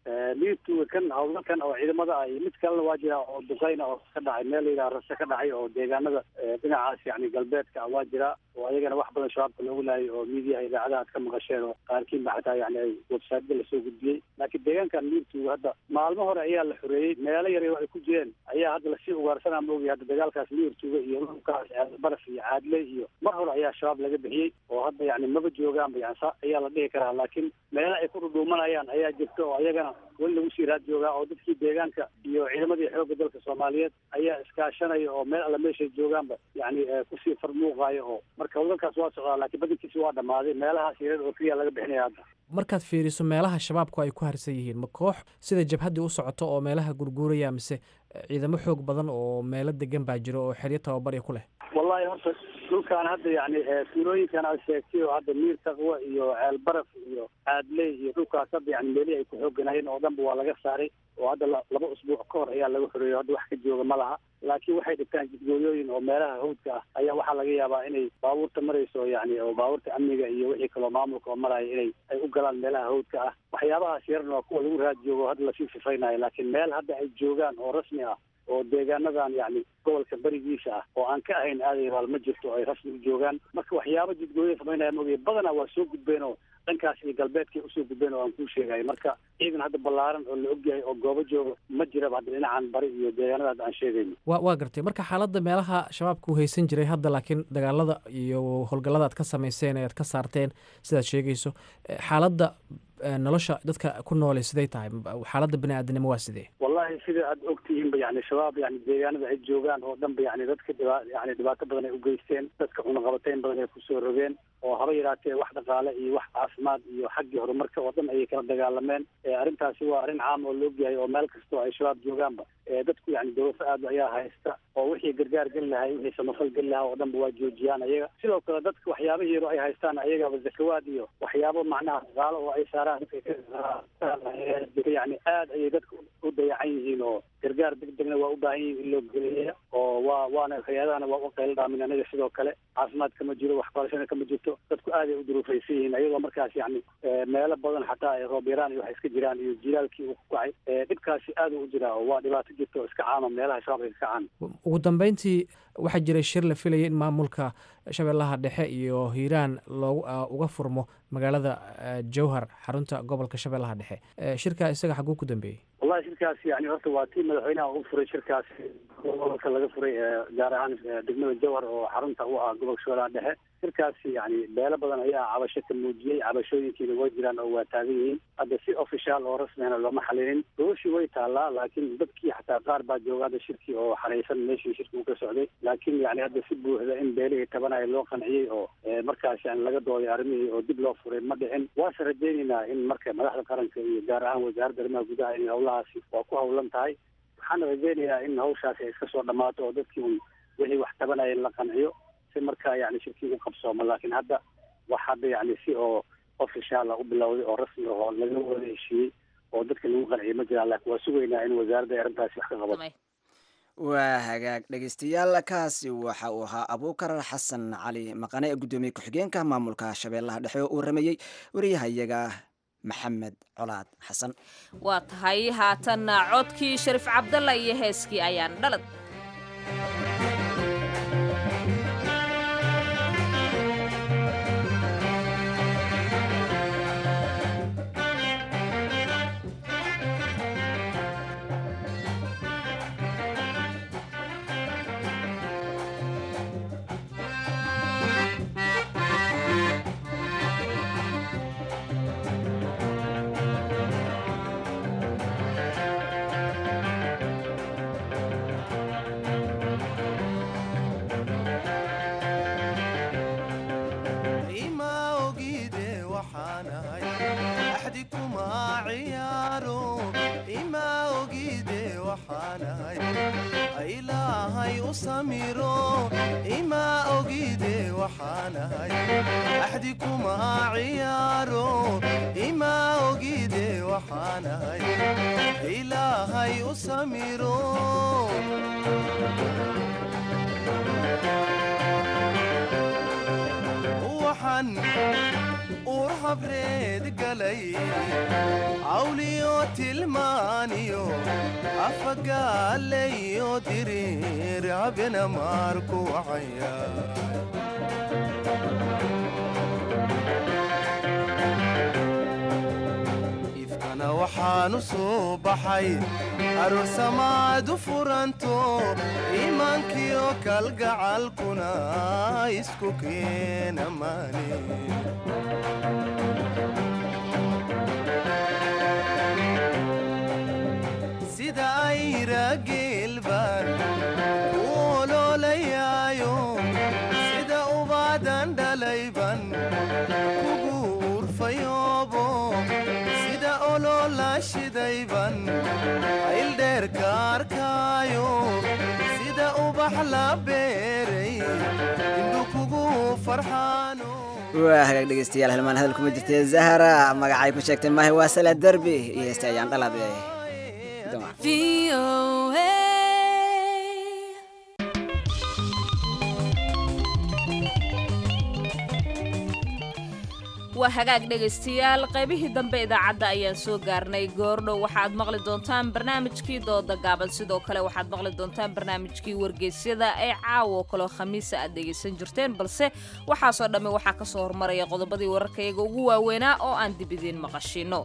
liirtuga kan howlgalkan oo ciidamada ah iyo mid kalena waa jira oo duqeyna oo ka dhacay meel la yidhaha rase ka dhacay oo deegaanada dhinacaas yani galbeedka ah waa jira oo ayagana wax badan shabaabka loogu laayay oo miidiyaha idaacadaha ad ka maqasheen oo qaarkiinba xataa yani ay websiteda lasoo gudbiyey laakiin deegaankan liirtuga hadda maalmo hore ayaa la xoreeyey meelo yar ay ku jireen ayaa hadda lasii ugaarsanaa maogay hadda dagaalkaas liirtuga iyo dhulkaas baraf iyo caadle iyo mar hore ayaa shabaab laga bixiyey oo hadda yani maba joogaanba yani sa ayaa la dhihi karaa laakiin meelo ay ku dhudhuumanayaan ayaa jirta oo ayagana weli lagu sii raad joogaa oo dadkii deegaanka iyo ciidamadii xoogga dalka soomaaliyeed ayaa iskaashanaya oo meel alla meeshay joogaanba yani kusii farmuuqayo oo marka howlgalkaas waa socdaa laakiin badankiisi waa dhammaaday meelahaas yareer oo keliya laga bixinaya hadda markaad fiiriso meelaha shabaabku ay ku harsan yihiin ma koox sida jabhaddii u socoto oo meelaha gurguuraya mise ciidamo xoog badan oo meelo degan baa jiro oo xeryo tababarya ku leh wallahi horta dhulkaan hadda yani tuulooyinkan aad sheegtay oo hadda miir taqwa iyo ceel baraf iyo caadley iyo dhulkaas hadda yani meelihii ay ku xooganayeen oo dhanba waa laga saaray oo hadda laba usbuuc ka hor ayaa laga xoreeyey hadda wax ka jooga ma laha laakiin waxay dhigtaan jidgooyooyin oo meelaha hawdka ah ayaa waxaa laga yaabaa inay baabuurta marayso yani oo baabuurta amniga iyo wixii kaloo maamulka oo maraya inay ay u galaan meelaha hawdka ah waxyaabahaas yarna waa kuwa lagu raad joogo hadda lasii sifaynayo laakiin meel hadda ay joogaan oo rasmi ah oo deegaanadan yani gobolka berigiisa ah oo aan ka ahayn aadayabaal ma jirto ay rasmi u joogaan marka waxyaaba jidgooya samaynaya maogay badanaa waa soo gudbeen oo dhankaas iyo galbeedkay usoo gudbeen oo aan kuu sheegayo marka ciidan hadda ballaaran oo la ogyahay oo goobo jooga ma jiraba hadda dhinacan bari iyo deegaanada hadda aan sheegayno wa waa gartay marka xaaladda meelaha shabaabka uu haysan jiray hadda laakiin dagaalada iyo howlgallada aad ka samayseen ee aad ka saarteen sidaad sheegayso xaaladda nolosha dadka ku noole siday tahay xaaladda bani aadamnimo waa sidee wallahi sida aad ogtihiinba yani shabaab yani deegaanada ay joogaan oo dhanba yani dadka dhiba yani dhibaato badan ay u geysteen dadka cunaqabateyn badan ay kusoo rogeen oo haba yaraatee wax dhaqaale iyo wax caafimaad iyo xaggii horumarka oo dhan ayay kala dagaalameen arrintaasi waa arrin caam oo la ogyahay oo meel kastoo ay shabaab joogaanba dadku yani dawafo aad ayaa haysta oo wixii gargaar geli lahay wixii samafal geli lahaa oo dhanba waa joojiyaan ayaga sidoo kale dadka waxyaabahii yaro ay haystaan ayagaba zakawaad iyo waxyaabo macnaha dhaqaalo oo ay saaraan yani aad ayay dadka u dayacan yihiin oo gargaar degdegna waa u baahan yihiin in loo geliya oo waa waana hay-adahana waa u qaylo dhaamin anaga sidoo kale caafimaad kama jiro waxbarashana kama jirto dadku aad ay u duruufaysan yihiin ayagoo markaas yani meelo badan xataa ay roob yaraan iyo wax iska jiraan iyo jilaalkii uu ku kacay dhibkaasi aad u jiraa oo waa dhibaato jirta oo iska caama meelaha shabaab ay ka kacaan ugu dambeyntii waxaa jiray shir la filayay in maamulka shabeellaha dhexe iyo hiiraan loogu uga furmo magaalada jowhar xarunta gobolka shabeellaha dhexe shirkaa isaga xaguu ku dambeeyey wallahi shirkaas yani horta waa tii madaxweynaha u furay shirkaas gobolka laga furay gaar ahaan degmada jowhar oo xarunta u ah gobolka shabeellaha dhexe shirkaasi yani beelo badan ayaa cabasho ka muujiyey cabashooyinkiina way jiraan oo waa taagan yihiin hadda si official oo rasmihana looma xalinin gobashii way taallaa laakiin dadkii xataa qaar baa jooga hadda shirkii oo xaraysan meeshii shirki uu ka socday laakiin yani hadda si buuxda in beelihii tabanaya loo qanciyey oo markaas yani laga dooday arrimihii oo dib loo furay ma dhicin waase rajaynaynaa in marka madaxda qaranka iyo gaar ahaan wasaaradda arrimaha gudaha in howlahaasi waa ku howlan tahay waxaana rajaynayaa in hawshaasi ay iska soo dhammaato oo dadkii un wixii wax tabanaya in la qanciyo si markaa yani shirkii u qabsoomo laakiin hadda wax hadda yani si oo official u bilowday oo rasmi oo laga wada heshiiyey oo dadka lagu qanciyay ma jiraan laakiin waa sugaynaa in wasaaradda ay arrintaasi wax ka qabato waa hagaag dhegeystayaal kaasi waxa uu ahaa abuukar xasan cali maqane gudoomiye ku-xigeenka maamulka shabeellaha dhexe oo uu rameeyey wariyahayaga maxamed colaad xasan waa tahay haatanna codkii shariif cabdalla iyo heeskii ayaan dhalad habreed galay awliyo tilmaaniyo afagaalayo diriir habena maarku wacaya ifkana waxaanu soo baxay aroosamaadu furanto iimaankiyo kalgacalkuna isku keena maani sida ayra geelbaan u oloolayaayo sida ubaadan dhalayban kugu urfayoobo sida oloola shidayban ayldheerka arkaayo sida ubax la beeray indhu kugu farxaano waa hagaag dhegeystayaal halmaan hadal kuma jirtee zahara magacay ku sheegtay maahe waa sala derbi iyo heesta ayaan dhalade waa hagaag dhegaystayaal qaybihii dambe idaacadda ayaan soo gaarnay goordhow waxaad maqli doontaan barnaamijkii dooda gaaban sidoo kale waxaad maqli doontaan barnaamijkii wargeysyada ee caawo kaloo khamiisa aad dhegaysan jirteen balse waxaasoo dhammi waxaa ka soo hormaraya qodobadii wararkayaga ugu waaweynaa oo aan dib idiin maqashino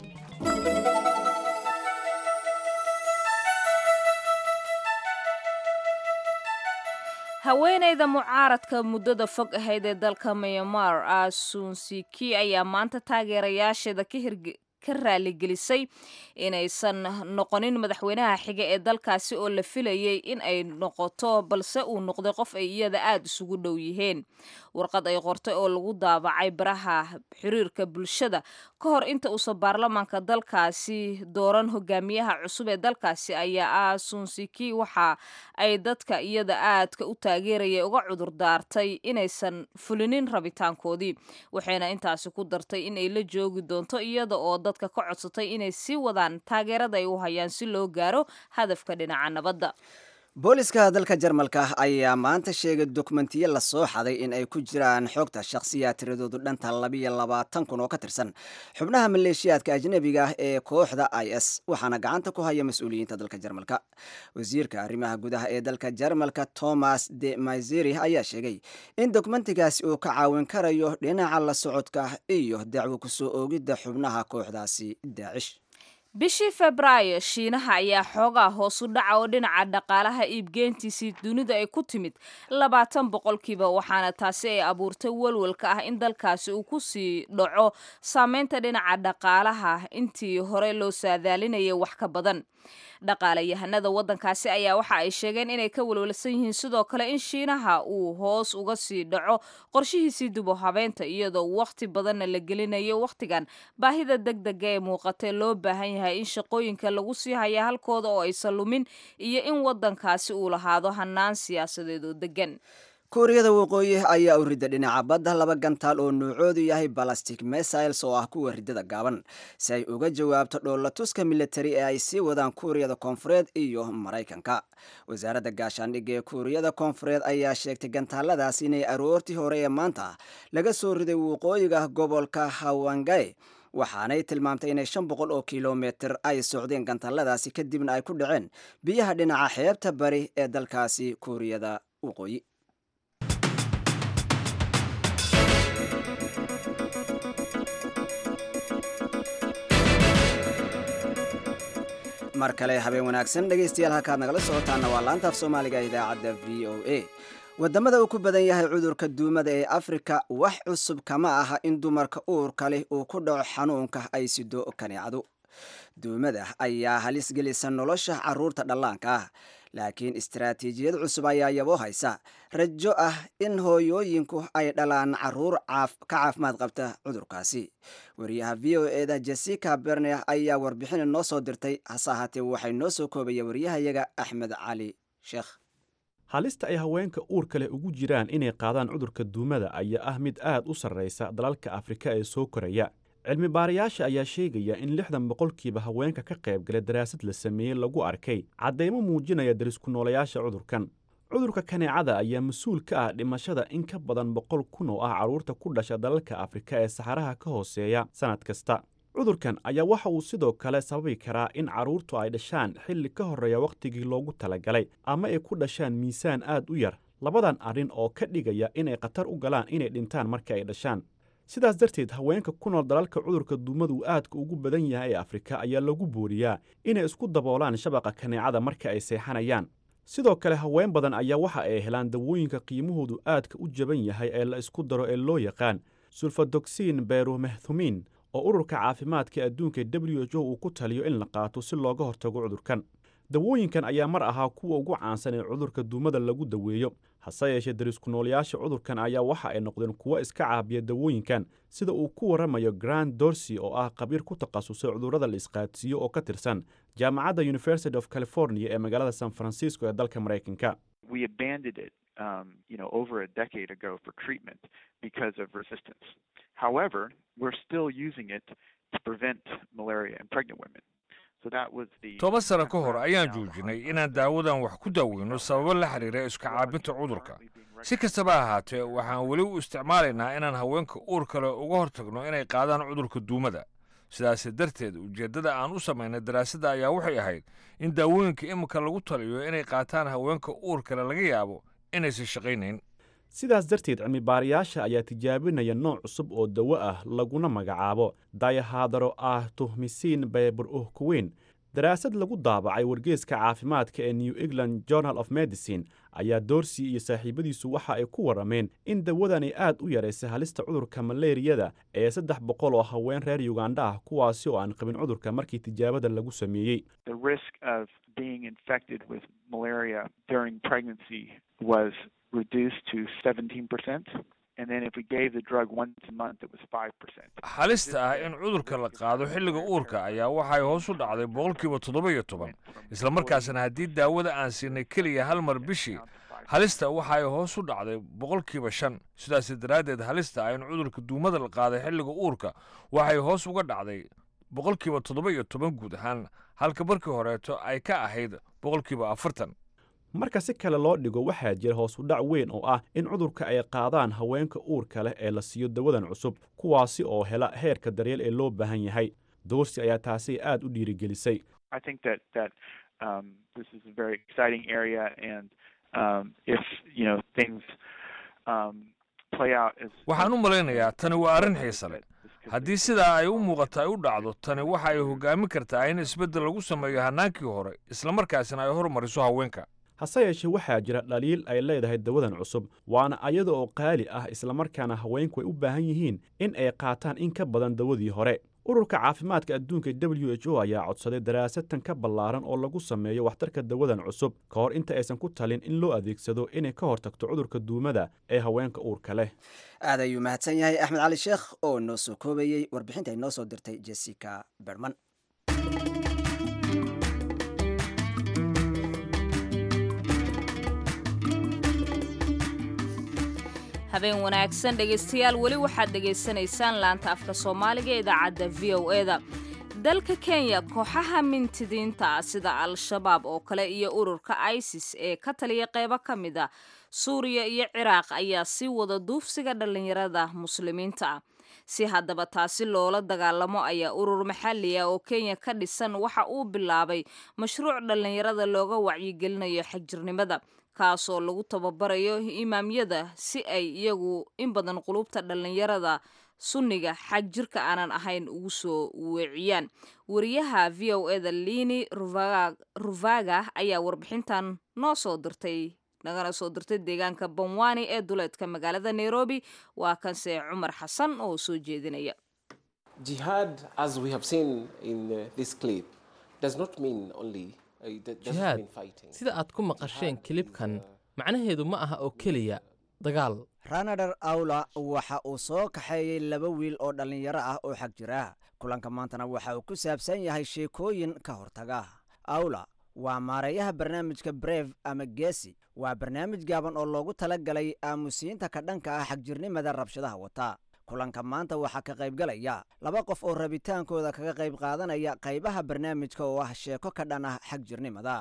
haweenayda mucaaradka muddada fog ahayd ee dalka myanmar asunsiki ayaa maanta taageerayaasheeda ka raaligelisay inaysan noqonin madaxweynaha xiga ee dalkaasi oo la filayay in ay noqoto balse uu noqday qof ay iyada aada isugu dhow yihiin warqad ay qortay oo lagu daabacay baraha xiriirka bulshada ka hor inta uusan baarlamaanka dalkaasi dooran hogaamiyaha cusub ee dalkaasi ayaa ah sunsiki waxa ay dadka iyada aadka u taageeraya uga cudur daartay inaysan fulinin rabitaankoodii waxayna intaasi ku dartay inay la joogi doonto iyada oo dadka ka codsatay inay sii wadaan taageerada ay u hayaan si loo gaaro hadafka dhinaca nabadda booliska dalka jarmalka ayaa maanta sheegay dokumentiyo lasoo xaday in ay ku jiraan xogta shakhsiya tiradoodu dhanta labiyo labaatan kun oo ka tirsan xubnaha maleeshiyaadka ajnebiga ah ee kooxda i s waxaana gacanta ku haya mas-uuliyiinta dalka jarmalka wasiirka arrimaha gudaha ee dalka jarmalka thomas de maizeri ayaa sheegay in dokumentigaasi uu ka caawin karayo dhinaca la socodka iyo dacwo kusoo oogidda xubnaha kooxdaasi daacish bishii febraayo shiinaha ayaa xoogaa hoosu dhaca oo dhinaca dhaqaalaha iibgeentiisii dunida ay ku timid labaatan boqolkiiba waxaana taasi ay abuurtay walwalka ah in dalkaasi uu ku sii dhaco saameynta dhinaca dhaqaalaha intii hore loo saadaalinayay wax ka badan dhaqaalayahanada waddankaasi ayaa waxa ay sheegeen inay ka walwalsan yihiin sidoo kale in shiinaha uu hoos uga sii dhaco qorshihiisii dubo habeynta iyadoo wakhti badanna la gelinayo wakhtigan baahida deg dega ee muuqatee loo baahan yahay in shaqooyinka lagu sii haya halkooda oo aysan lumin iyo in waddankaasi uu lahaado hanaan siyaasadeed oo degan kuuriyada waqooyi ayaa u rida dhinaca badda laba gantaal oo nuucoodu yahay balastic missiles oo ah kuwa ridada gaaban si ay uga jawaabto dhoolatuska militari ee ay sii wadaan kuuriyada koonfureed iyo maraykanka wasaaradda gaashaandhigga ee kuuriyada koonfureed ayaa sheegtay gantaaladaas inay aroortii hore ee maanta laga soo riday waqooyiga gobolka hawangae waxaanay tilmaamtay inay shan boqol oo kilomitir ay socdeen gantaaladaasi kadibna ay ku dhaceen biyaha dhinaca xeebta bari ee dalkaasi kuuriyada waqooyi mar kale habeen wanaagsan dhegaystayaal halkaad nagala socotaana waa laanta af soomaaliga idaacadda v o a wadamada uu ku badan yahay cudurka duumada ee afrika wax cusub kama aha in dumarka uurka leh uu ku dhaco xanuunka ay sido kaneecadu duumada ayaa halis gelisa nolosha caruurta dhallaanka ah laakiin istaraatiijiyad cusub ayaa yabo haysa rajo ah in hooyooyinku ay dhalaan caruur ka caafimaad qabta cudurkaasi wariyaha v o eda jessica berne ayaa warbixin noo soo dirtay hase ahaatee waxay noo soo koobaya waryahayaga axmed cali sheekh halista ay haweenka uurka leh ugu jiraan inay qaadaan cudurka duumada ayaa ah mid aad u sarraysa dalalka afrika ee soo koraya cilmi baarayaasha ayaa sheegaya in lixdan boqolkiiba haweenka ka qaybgala daraasad la sameeyey lagu arkay caddaymo muujinaya darisku noolayaasha cudurkan cudurka kaneecada ayaa mas-uul ka ah dhimashada in ka badan boqol kun oo ah carruurta ku dhasha dalalka afrika ee saxaraha ka hooseeya sannad kasta cudurkan ayaa waxa uu sidoo kale sababi karaa in carruurtu ay dhashaan xilli ka horreeya wakhtigii loogu talagalay ama ay ku dhashaan miisaan aad u yar labadan arrin oo ka dhigaya inay khatar u galaan inay dhintaan marka ay dhashaan sidaas darteed haweenka ku nool dalalka cudurka duumadu aadka ugu badan yahay ee afrika ayaa lagu booriyaa inay isku daboolaan shabaqa kaneecada marka ay seexanayaan sidoo kale haween badan ayaa waxa ay helaan dawooyinka qiimahoodu aadka u jaban yahay ee la isku daro ee loo yaqaan sulfadogsiin beromehtumin oo ururka caafimaadka adduunka w h o uu ku taliyo in la qaato si looga hortago cudurkan dawooyinkan ayaa mar ahaa kuwa ugu caansan ee cudurka duumada lagu daweeyo hase yeeshee darisku noolayaasha cudurkan ayaa waxa ay noqdeen kuwo iska caabiya dawooyinkan sida uu ku warramayo grand dorsey oo ah khabiir ku takhasusay cudurrada la isqaadsiiyo oo ka tirsan jaamacadda university of california ee magaalada san francisco ee dalka maraykanka we abandoned it, um, you know, over a decade ago for treatment because of resistance. However, we're still using it to prevent malaria in pregnant women. So that was the toban sano ka hor ayaan joojinay inaan daawadan wax ku daaweyno sababo la xiriira iska caabinta cudurka si kastaba ha ahaatee waxaan weli u isticmaalaynaa inaan haweenka uur kale uga hortagno inay qaadaan cudurka duumada sidaas darteed ujeeddada aan u samaynay daraasadda ayaa waxay ahayd in daawooyinka imika lagu taliyo inay qaataan haweenka uur kale laga yaabo inaysan shaqaynayn sidaas darteed cilmibaarayaasha ayaa tijaabinaya nooc cusub oo dawo ah laguna magacaabo dayahadaro ah tuhmisiin beebur uhkuweyn daraasad lagu daabacay wargeeska caafimaadka ee new england journal of medicine ayaa doorsi iyo saaxiibadiisu waxa ay ku warrameen in dawadani aad u yaraysay halista cudurka maleeriyada ee saddex boqol oo haween reer yugandha ah kuwaasi oo aan qabin cudurka markii tijaabada lagu sameeyey the risk of being infected with malaria during pregnancy was reduced to 17%. And then if we gave the drug once a month, it was 5%. halista ah in cudurka la qaado xilliga uurka ayaa waxay hoos u dhacday boqolkiiba toddoba iyo toban isla markaasna haddii daawada aan siinay keliya hal mar bishii halista waxay hoos u dhacday boqolkiiba shan sidaas daraaddeed halista ah in cudurka duumada la qaaday xilliga uurka waxay hoos uga dhacday boqolkiiba toddoba iyo toban guud ahaan halka markii horeeto ay ka ahayd boqolkiiba afartan marka si kale loo dhigo waxaa jira hoos u dhac weyn oo ah in cudurka ay qaadaan haweenka uurka leh ee la siiyo dawadan cusub kuwaasi oo hela heerka daryeel ee loo baahan yahay doorsi ayaa taasi aad u dhiirigelisay I think that that um, this is a very exciting area, and um, if you know things um, play out as waxaan u malaynayaa tani waa arrin xiise leh haddii sidaa ay u muuqato ay u dhacdo tani waxa ay hoggaamin kartaa in isbeddel lagu sameeyo hannaankii hore islamarkaasina ay hormariso haweenka hase yeeshee waxaa jira dhaliil ay leedahay dawadan cusub waana ayada oo qaali ah islamarkaana haweenku ay u baahan yihiin in ay qaataan in ka badan dawadii hore ururka caafimaadka adduunka w h o ayaa codsaday daraasatan ka ballaaran oo lagu sameeyo waxtarka dawadan cusub ka hor inta aysan ku talin in loo adeegsado inay ka hortagto cudurka duumada ee haweenka uurka leh aad ayuu mahadsan yahay axmed cali sheekh oo noo soo koobayey warbixinta ay noo soo dirtay jessica berman habeen wanaagsan dhegaystayaal weli waxaad dhegaysanaysaan laanta afka soomaaliga ee idaacadda v o e da dalka kenya kooxaha mintidiinta ah sida al-shabaab oo kale iyo ururka isis ee ka taliya qeybo ka mid a suuriya iyo ciraaq ayaa sii wada duufsiga dhallinyarada muslimiinta ah si haddaba taasi loola dagaalamo ayaa urur maxalli ah oo kenya ka dhisan waxa uu bilaabay mashruuc dhallinyarada looga wacyigelinayo xagjirnimada kaasoo lagu tababarayo imaamyada si ay iyagu in badan qulubta dhallinyarada sunniga xag jirka aanan ahayn ugu soo weeciyaan wariyaha v o e da lini ruvaga ayaa warbixintan noo soo dirtay nagana soo dirtay deegaanka banwani ee duleedka magaalada nairobi waa kanse cumar xasan oo soo jeedinaya Jihad, as we have seen in uh, this clip, does not mean only uh, it doesn't jihaad mean fighting. sida aad ku maqasheen kilibkan macnaheedu ma aha oo keliya dagaal ranadher awla waxa uu soo kaxeeyey laba wiil oo dhallinyaro ah oo xag jira kulanka maantana waxa uu ku saabsan yahay sheekooyin ka hortaga awla waa maareeyaha barnaamijka breve ama geesi waa barnaamij gaaban oo loogu tala galay aamusiinta ka dhanka ah xagjirnimada rabshadaha wata kulanka maanta waxaa ka qaybgalaya laba qof oo rabitaankooda kaga qayb qaadanaya qaybaha barnaamijka oo ah sheeko ka dhan ah xagjirnimada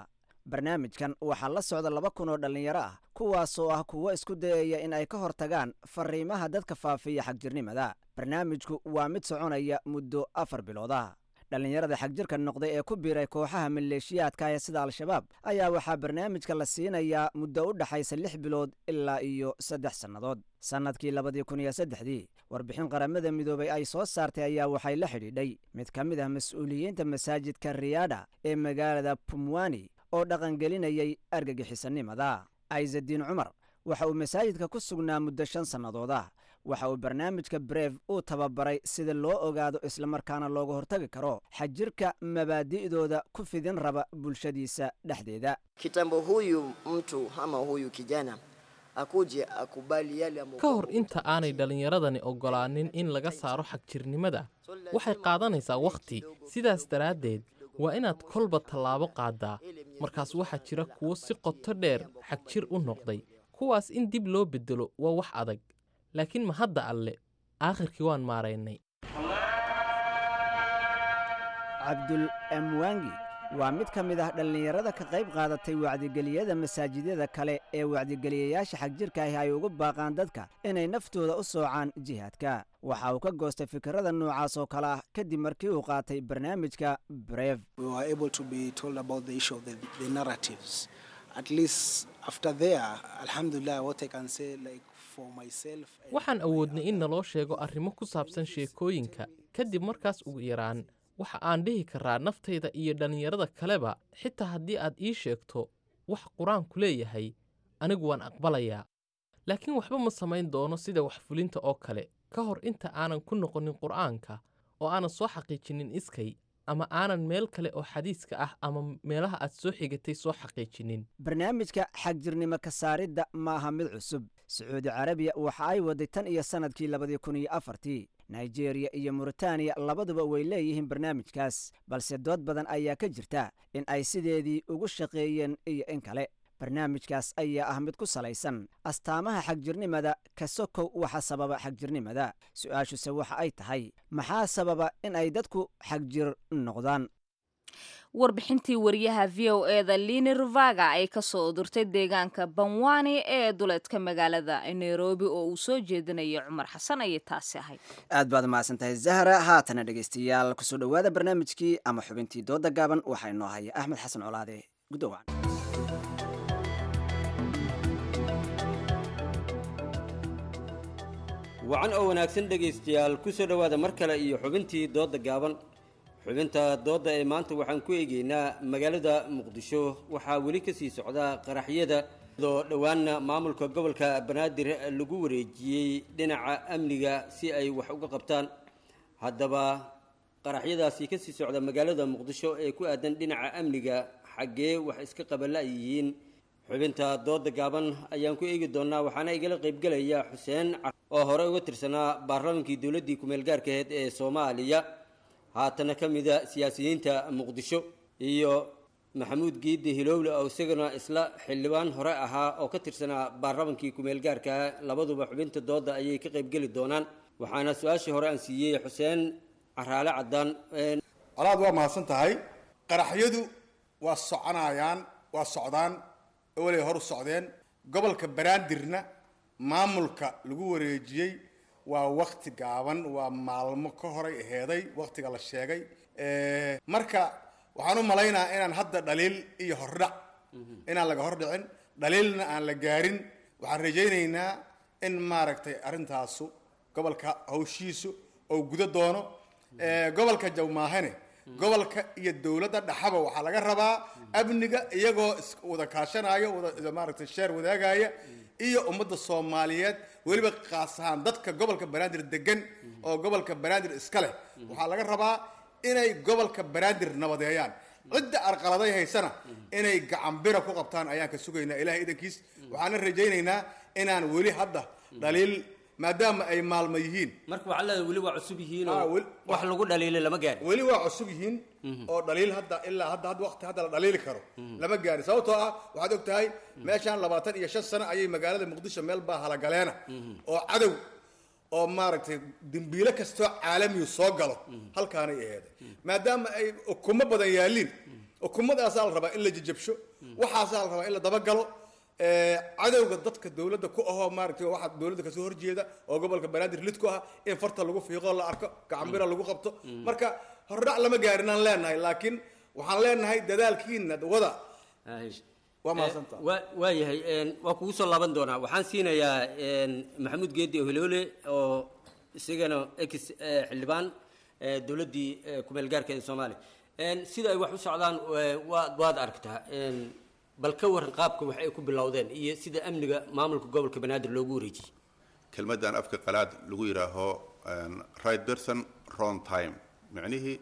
barnaamijkan waxaa la socda laba kun oo dhallinyaro ah kuwaasoo ah kuwo isku dayaya in ay ka hortagaan fariimaha dadka faafiya xagjirnimada barnaamijku waa mid soconaya muddo afar bilooda dhallinyarada xagjirka noqday ee ku biiray kooxaha maleeshiyaadka ee sida al-shabaab ayaa waxaa barnaamijka la siinayaa muddo u dhaxaysa lix bilood ilaa iyo saddex sannadood sannadkii labadii kun iyo saddexdii warbixin qaramada midoobay ay soo saartay ayaa waxay la xidhiidhay mid ka mid ah mas-uuliyiinta masaajidka riyaadha ee magaalada pumwani oo dhaqangelinayay argagixisanimada aizadiin cumar waxa uu masaajidka ku sugnaa muddo shan sannadood ah waxa uu barnaamijka breve uu tababaray sida loo ogaado islamarkaana looga hortagi karo xajirka mabaadi'dooda ku fidin raba bulshadiisa dhexdeeda kitambo huyu mtu ama huyu kijana akuje akubali yale ambayo ka hor inta aanay dhallinyaradani oggolaanin in laga saaro xagjirnimada waxay qaadanaysaa wakhti sidaas daraaddeed waa inaad kolba tallaabo qaaddaa markaas waxaa jira kuwo si qoto dheer xagjir u noqday kuwaas in dib loo beddelo waa wax adag laakiin ma hadda alle aakhirkii waan maaraynay cabdul amwangi waa mid ka mid ah dhallinyarada ka qayb qaadatay wacdigeliyada masaajidyada kale ee wacdigeliyayaasha xagjirka ahi ay ugu baaqaan dadka inay naftooda u soocaan jihaadka waxa uu ka goostay fikirada noocaas oo kale ah kadib markii uu qaatay barnaamijka breve waxaan awoodnay in naloo sheego arrimo ku saabsan sheekooyinka kadib markaas ugu yaraan waxa aan dhihi karaa naftayda iyo dhallinyarada kaleba xitaa haddii aad ii sheegto wax qur-aanku leeyahay anigu waan aqbalayaa laakiin waxba ma samayn doono sida wax fulinta oo kale ka hor inta aanan ku noqonin qur'aanka oo aanan soo xaqiijinin iskay ama aanan meel kale oo xadiiska ah ama meelaha aad soo xigatay soo xaqiijinin barnaamijka xagjirnimo ka saaridda ma aha mid cusub sacuudi carabiya waxa ay waday tan iyo sannadkii labadii kun iyo afartii nigeriya iyo muritaaniya labaduba way leeyihiin barnaamijkaas balse dood badan ayaa ka jirta in ay sideedii ugu shaqeeyeen iyo in kale barnaamijkaas ayaa ah mid ku salaysan astaamaha xagjirnimada ka sokow waxa sababa xagjirnimada su-aashuse waxa ay tahay maxaa sababa in ay dadku xagjir noqdaan warbixintii wariyaha v o eda lini ruvaga ay ka soo udurtay deegaanka banwani ee duleedka magaalada nairobi oo uu soo jeedinaya cumar xasan ayay taasi ahayd aad baad mahadsan tahay zahra haatana dhegaystayaal kusoo dhowaada barnaamijkii ama xubintii dooda gaaban waxaa inoo haya axmed xasan colaade gudowaan wacan oo wanaagsan dhegaystayaal ku soo dhowaada mar kale iyo xubintii doodda gaaban xubinta doodda ee maanta waxaan ku eegaynaa magaalada muqdisho waxaa weli ka sii socda qaraxyada oo dhowaanna maamulka gobolka banaadir lagu wareejiyey dhinaca amniga si ay wax uga qabtaan haddaba qaraxyadaasi ka sii socda magaalada muqdisho ee ku aadan dhinaca amniga xaggee wax iska qabala yihiin xubinta dooda gaaban ayaan ku eegi doonaa waxaana igala qaybgelaya xuseen oo hore uga tirsanaa baarlamaankii dowladdii kumeel gaarkaheed ee soomaaliya haatana ka mida siyaasiyiinta muqdisho iyo maxamuud giidde hilowle oo isagana isla xildhibaan hore ahaa oo ka tirsanaa baarlamankii kumeel gaarka labaduba xubinta dooda ayay ka qaybgeli doonaan waxaana su-aashii hore aan siiyey xuseen caraale cadaan colaad waa mahadsan tahay qaraxyadu waa soconayaan waa socdaan walay hor u socdeen gobolka banaadirna maamulka lagu wareejiyey waa wakti gaaban waa maalmo ka horay aheeday waktiga la sheegay marka waxaan u malaynaa inaan hadda dhaliil iyo hordhac inaan laga hordhicin dhaliilna aan la gaarin waxaan rajaynaynaa in maaragtay arrintaasu gobolka hawshiisu oo gudo doono gobolka jawmaahane gobolka iyo dowladda dhaxaba waxaa laga rabaa amniga iyagoo wada kaashanaya wada maaragtay sheer wadaagaya iyo ummadda soomaaliyeed weliba kaas ahaan dadka gobolka banaadir degan oo gobolka banaadir iska leh waxaa laga rabaa inay gobolka banaadir nabadeeyaan cidda arqaladay haysana inay gacanbira ku qabtaan ayaan ka sugaynaa ilahay idankiis waxaana rajaynaynaa inaan weli hadda dhaliil maadaama ay maalmo yihiin marka waxaa leedahay weli waa cusub yihiin oo wax lagu dhaliilay lama gaari weli waa cusub yihiin oo dhaliil hadda ilaa hadda had waqti hadda la dhaliili karo lama gaari sababtoo ah waxaad og tahay meeshaan labaatan iyo shan sano ayay magaalada muqdisho meel baa halagaleena oo cadow oo maaragtay dembiile kastoo caalamiyu soo galo halkaanay aheeday maadaama ay ukumo badan yaaliin ukumadaasaa la rabaa in la jajabsho waxaasaa la rabaa in la dabagalo Eh, cadowga dadka dowladda ku ahoo maaragtay waxaa dowladda kasoo horjeeda oo gobolka banaadir lid ku ah in farta lagu fiiqo la arko gacambira lagu qabto marka hordhac lama gaarinaan leenahay laakiin waxaan leenahay dadaalkiina wada waa mahadsantaha waa waayahay een, waa kugu soo laaban doonaa waxaan siinayaa een, maxamuud geedi ohiloole oo isagana ex eh, xildhibaan eh, dowladdii eh, kumeel gaarka ee soomaaliya Een, sida ay wax u socdaan eh, waad waad aragtaa een, bal ka waran qaabka wax ay ku bilowdeen iyo sida amniga maamulka gobolka banaadir loogu wareejiyey kelmaddan afka qalaad lagu yidhaaho een, right person wrong time micnihii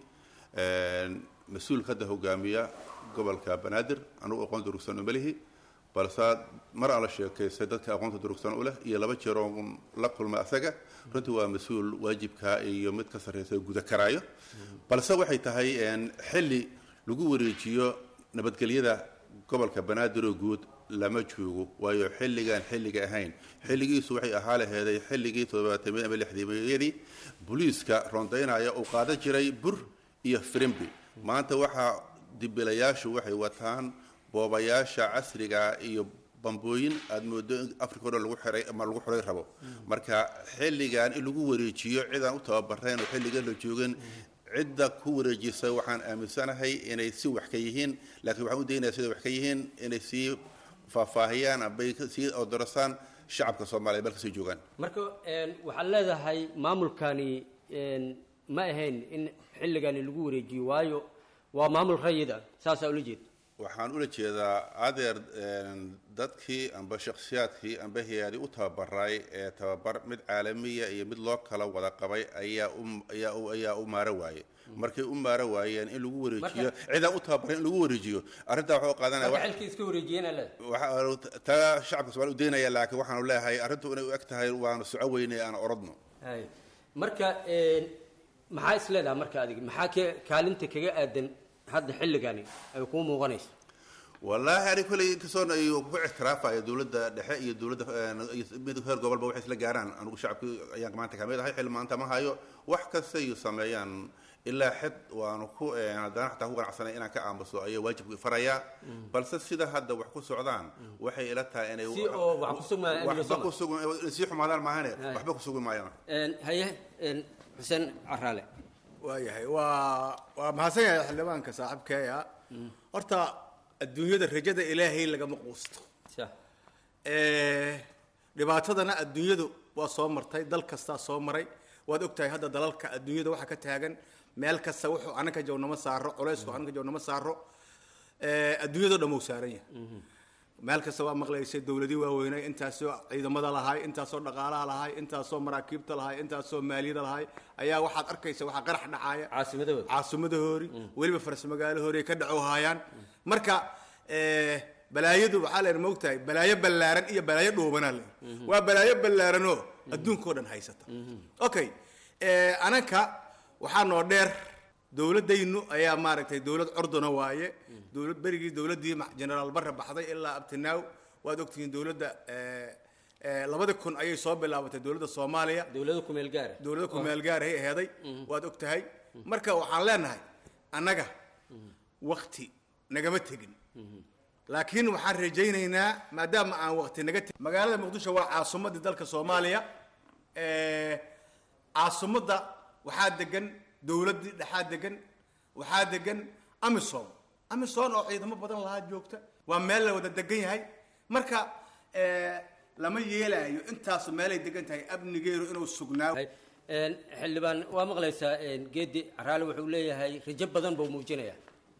een, mas-uulka hadda hogaamiya gobolka banaadir anugu aqoon durugsan uma lihi balse mar aan la sheekaystay dadka aqoonta durugsan u leh iyo laba jeer oon la kulmay asaga runtii waa mas-uul waajibka iyo mid ka sarreysa guda karaayo balse waxay tahay een, xilli lagu wareejiyo nabadgelyada gobolka banaadir oo guud lama joogo waayo xilligaan xilliga ahayn xilligiisu waxay ahaa laheeday xilligii toddobaatamiyad ama lixdameeyadii booliiska rondaynaya uu qaadan jiray bur iyo firimbi maanta waxaa dibilayaashu waxay wataan boobayaasha casriga iyo bambooyin aada moodo in africa o dhan lagu xiray ama lagu xiray rabo marka xilligan in lagu wareejiyo cidaan u tababarayn oo xilligan la joogin cidda ku wareejisa waxaan aaminsanahay inay si wax ka yihiin laakiin waxaan u daynaya sida wax ka yihiin inay sii faahfaahiyaan ambay sii odorasaan shacabka soomaaliya meel kasii joogaan marka een, waxaad leedahay maamulkani een, ma ahayn in xilligani lagu wareejiyo waayo waa maamul rayid ah saasaa ula jeeda waxaan ula jeedaa adeer een, dadkii amba shakhsiyaadkii amba hay-adi u tababaray ee tababar mid caalamiya iyo mid loo kala wada qabay ayaa u ayaa u ayaa u maaro waaye markay u maaro waayeen in lagu wareejiyo Marka- cidaan u tababaray in lagu wareejiyo arrintaa waxuu qaadanaya marka xilkii iska wareejiyeen le waxa taa shacabka soomaaliya u daynaya laakiin waxaanu leeyahay arrintu inay u eg tahay waanu soco weynay aan orodno hay marka een, maxaa is leedahay marka adiga maxaa ka kaalinta kaga aadan hadda xilligani ay kuu muuqanayso wallaahi ani kolley inkastoon ay ku ictiraafaya dowladda dhexe iyo dowladda iyo mid heer gobolba waxay isla gaaraan anigu shacabkii ayaan maanta kamid ahay xil maanta ma hayo wax kasta iyo sameeyaan ilaa xid waanu ku eh, haddana xataa ku ganacsanay inaan ka aamuso ayaa waajibku farayaa balse sida hadda wax ku socdaan waxay ila tahay inay Si oo wax ku sugmaan amniga waxba Soomaaliya. ku sugan inay sii xumaadaan maahane Hay. waxba ku sugi maayaan Een, haye een, xuseen caraale waayahay waa waa mahadsan yahay xildhibaanka saaxiibkeeya horta adduunyada rajada ilaahay lagama quusto Eh, dhibaatadana adduunyadu waa soo martay dal kastaa soo maray waad ogtahay hadda dalalka adduunyada waxa ka taagan meel kasta wuxuu anaka jawnamo saaro culaysku anaka jawnamo saaro Eh, adduunyadoo dhan wuu saaran yahay meel kasta waa maqlaysay dowladii waaweynay intaasoo ciidamada lahay intaasoo dhaqaalaha lahay intaasoo maraakiibta lahay intaasoo maaliyada lahay ayaa waxaad arkaysa waxaa qarax dhacaaya caasimadahooda caasimadahori weliba faras magaalahoori ay ka dhaco haayaan marka eh, balaayadu waxaa leen moogtahay balaayo ballaaran iyo balaayo dhuubanaa le waa balaayo ballaaranoo adduunkao dhan haysata okay eh, ananka waxaa noo dheer dowladaynu ayaa maaragtay dowlad cordona waaye dowlad berigii dowladdii ma- generaal barre baxday ilaa abtinaaw waad ogtihiin dowladda eh, eh, labada kun ayay soo bilaabatay dowladda soomaaliya dowlada kumeel gaara dowlada kumeel gaarahay aheeday waad og tahay marka waxaan leenahay annaga wakti nagama tegin laakiin waxaan rajaynaynaa maadaama aan wakti naga tegin magaalada muqdisho waa caasimadii dalka soomaaliya Eh, caasimadda waxaa degan dowladdii dhexaa degan waxaa degan amisom amisom oo ciidamo badan lahaa joogta waa meel la wada degan yahay marka eh, lama yeelaayo intaasu meelay degan tahay amnigeedu inuu sugnaa Een, xildhibaan waa maqlaysaa een, geedi caraale wuxuu leeyahay rajo badan buu muujinayaa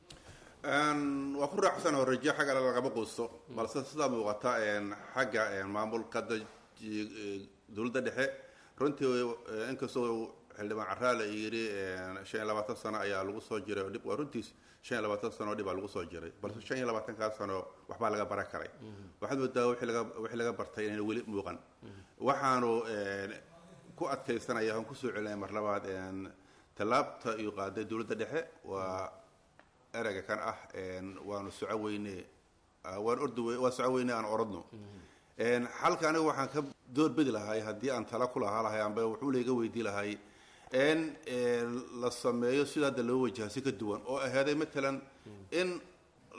Een, waa ku raacsan oo rajo xagga lagama quusto balse sidaa muuqata een, xagga een, maamulka da- ji- ee, dowladda dhexe runtii ee, inkastoo xildhibaan caraale yidhi een, shan iyo labaatan sano ayaa lagu soo jiray oo dhib waa runtiis shan iyo labaatan sano oo dhib baa lagu soo jiray balse shan iyo labaatankaa sano waxbaa laga baran karay waxaad moodaa wixii laga wixii laga bartay inayna weli muuqan waxaanu een, ku adkaysanaya aan kusoo celinaya mar labaad een, tallaabta iyo qaaday dowladda dhexe waa ereyga kan ah een, waanu soco weyne ah, waan ordi wey- waan soco weyne aan orodno Een, xalka aniga waxaan ka doorbidi lahay haddii aan tala ku lahaa lahay amba wuxuu layga weydii lahay in een, la sameeyo sida hadda loo wajaha si ka duwan oo ahaaday matalan in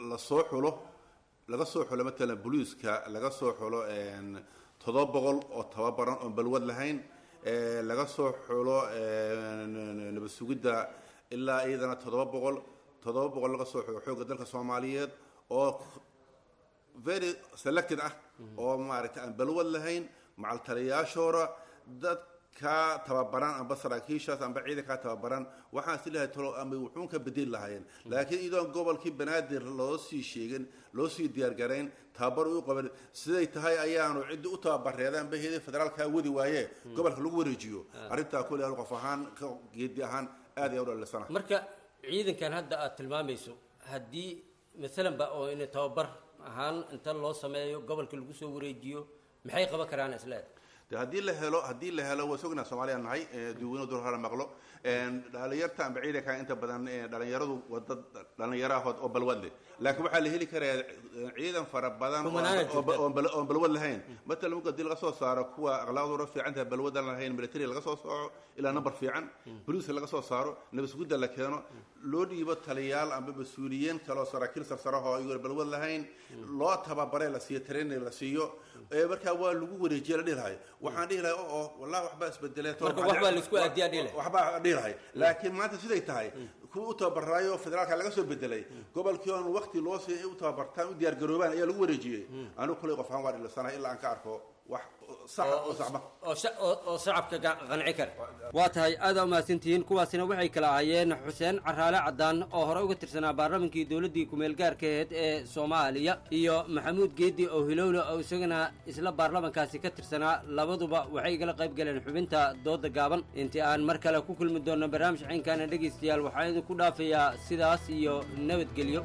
lasoo xulo laga soo xulo matalan boliiska laga soo xulo toddoba boqol oo tababaran oon balwad lahayn laga soo xulo nabad sugidda ilaa iyadana toddoba boqol toddoba boqol laga soo xulo xoogga dalka soomaaliyeed oo very selected ah oo maaragtay aan balwad lahayn macal taliyaashoora dadka tababaran amba saraakiishaas amba ciidankaa tababaran waxaan si lahay talo ama wuxuun ka bedeli lahaayeen laakiin iyadoon gobolkii banaadir loo sii sheegin loo sii diyaargarayn tababar u qaban siday tahay ayaanu ciddi u tababareeda amba heeda federaalkaa wadi waaye gobolka lagu wareejiyo arrintaa kulli aan qof ahaan geedi ahaan aad ayaa u dhalisana marka ciidankan hadda aad tilmaamayso haddii maalan ba oo in tababar ahaan inta loo sameeyo gobolka lagu soo wareejiyo maxay qaban karaan isleed de haddii la helo haddii la helo waa sognaa soomaaliya nahay duweyne dur hara maqlo dhalinyarta amba ciidanka inta badan dhalinyaradu waa dad dhalinyaro ahood oo balwad leh laakiin waxaa la heli karayaa ciidan fara badan oon balwad lahayn matalan marka hadii laga soo saaro kuwa akhlaaqdooda fiican tahay balwadan lahayn military laga soo sooco ilaa number fiican boliiska laga soo saaro nabasgudda la keeno loo dhiibo taliyaal amba mas-uuliyiin kaloo saraakiil sarsaraho iyagoon balwad lahayn loo tababare la siiyo training la siiyo markaa waa lagu wareejiya la dhihi lahay waxaan dhihi lahay oo wallahi waxbaa isbedelee marka waxbaa laisku aadiyaa dhihi lahay waxbaa dhihi lahay laakiin maanta siday tahay kuwa u tababaraayo federaalka laga soo bedelay gobolkii oon waqti loo siiy u tababartaan u diyaar garoobaan ayaa lagu wareejiyey anigu kulay qof ahaan waa dhilisanahay ilaa aan ka arko wax sax oo saxma oo shacabka qanci kara waa tahay aada umahadsantihiin kuwaasina waxay kala ahaayeen xuseen caraale cadaan oo hore uga tirsanaa baarlamankii dowladdii kumeel gaarka aheyd ee soomaaliya iyo maxamuud geedi oo hilowle oo isagana isla baarlamankaasi ka tirsanaa labaduba waxay igala qayb galeen xubinta dooda gaaban intii aan mar kale ku kulmi doonno barnaamij ciynkaana dhegaystayaal waxaan idinku dhaafayaa sidaas iyo nabadgelyo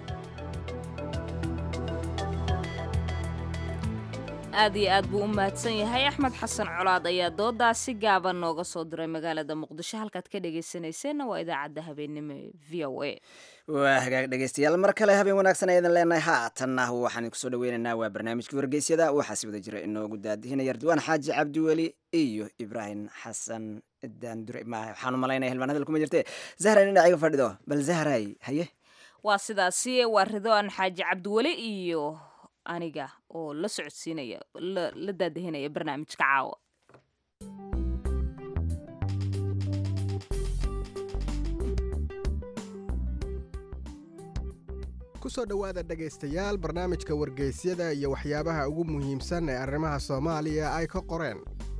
aad iyo aad buu u mahadsan yahay axmed xasan colaad ayaa doodaasi gaaban nooga soo diray magaalada muqdisho halkaad ka dhegaysanayseena waa idaacadda habeenimo ee v o a waa hagaag dhegaystayaal mar kale habeen wanaagsan aydan leenahay haatanna waxaan kusoo dhaweynaynaa waa barnaamijkii wargeysyada waxaa si wada jira inoogu daadihinaya ardwaan xaaji cabdiweli iyo ibraahim xasan daandure waxaan u malaynaya hilmaan hadal kuma jirte zahra dhinaciga fadhido bal zahray haye waa sidaasi waa ridwaan xaaji cabdiweli iyo aniga oo la socodsiinaya la daadahinaya barnaamijka caawa kusoo dhowaada dhegaystayaal barnaamijka wargeysyada iyo waxyaabaha ugu muhiimsan ee arrimaha soomaaliya ay ka qoreen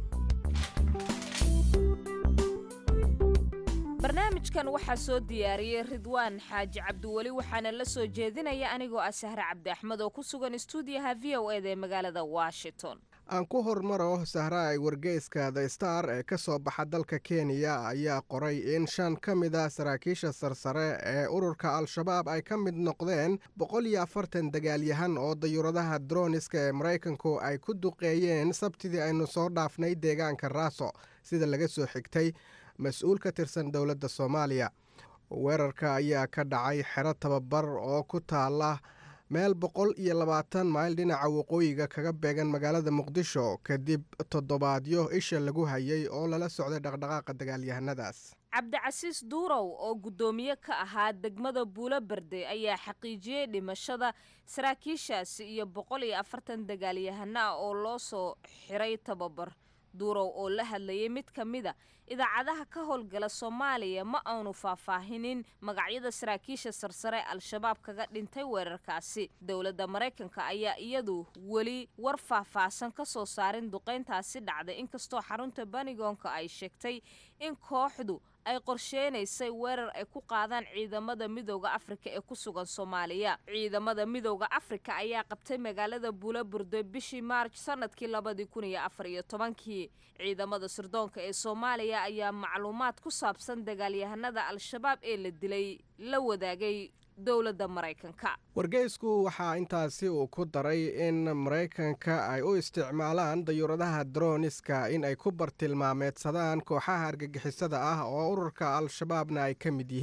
barnaamijkan waxaa soo diyaariyey ridwaan xaaji cabdiweli waxaana la soo jeedinaya anigoo ah sahre cabdi axmed oo ku sugan stuudiyaha v o eda ee magaalada washington aan ku hormaro sahraay wargeyska the star ee ka soo baxa dalka kenya ayaa qoray in shan ka mid a saraakiisha sarsare ee ururka al-shabaab ay ka mid noqdeen boqol iyo afartan dagaalyahan oo dayuuradaha droniska ee maraykanku ay ku duqeeyeen sabtidii aynu soo dhaafnay deegaanka raaso sida laga soo xigtay mas-uul ka tirsan dowladda soomaaliya weerarka ayaa ka dhacay xero tababar oo ku taala meel boqol iyo labaatan mayl dhinaca waqooyiga kaga beegan magaalada muqdisho kadib toddobaadyo isha lagu hayay oo lala socday dhaqdhaqaaqa dagaalyahanadaas cabdicasiis duurow oo guddoomiye ka ahaa degmada buulo berde ayaa xaqiijiyey dhimashada saraakiishaasi iyo boqol iyo afartan dagaalyahano ah oo loo soo xiray tababar duurow oo la hadlayay mid ka mida idaacadaha ka howlgala soomaaliya ma aanu faahfaahinin magacyada saraakiisha sarsare al-shabaab kaga dhintay weerarkaasi dowladda maraykanka ayaa iyadu weli war faahfaahsan ka soo saarin duqayntaasi dhacday inkastoo xarunta banigoonka ay sheegtay in kooxdu ay qorsheynaysay weerar ay ku qaadaan ciidamada midooda afrika ee ku sugan soomaaliya ciidamada midooda afrika ayaa qabtay magaalada buula burdo bishii maarj sanadkii labadii kun iyo afar iyo tobankii ciidamada sirdoonka ee soomaaliya ayaa macluumaad ku saabsan dagaalyahanada al-shabaab ee la dilay la wadaagay dowladda maraykanka wargeysku waxaa intaasi uu ku daray in maraykanka ay u isticmaalaan dayuuradaha droniska in ay ku bartilmaameedsadaan kooxaha argagixisada ah oo ururka al-shabaabna ay ka mid yihiin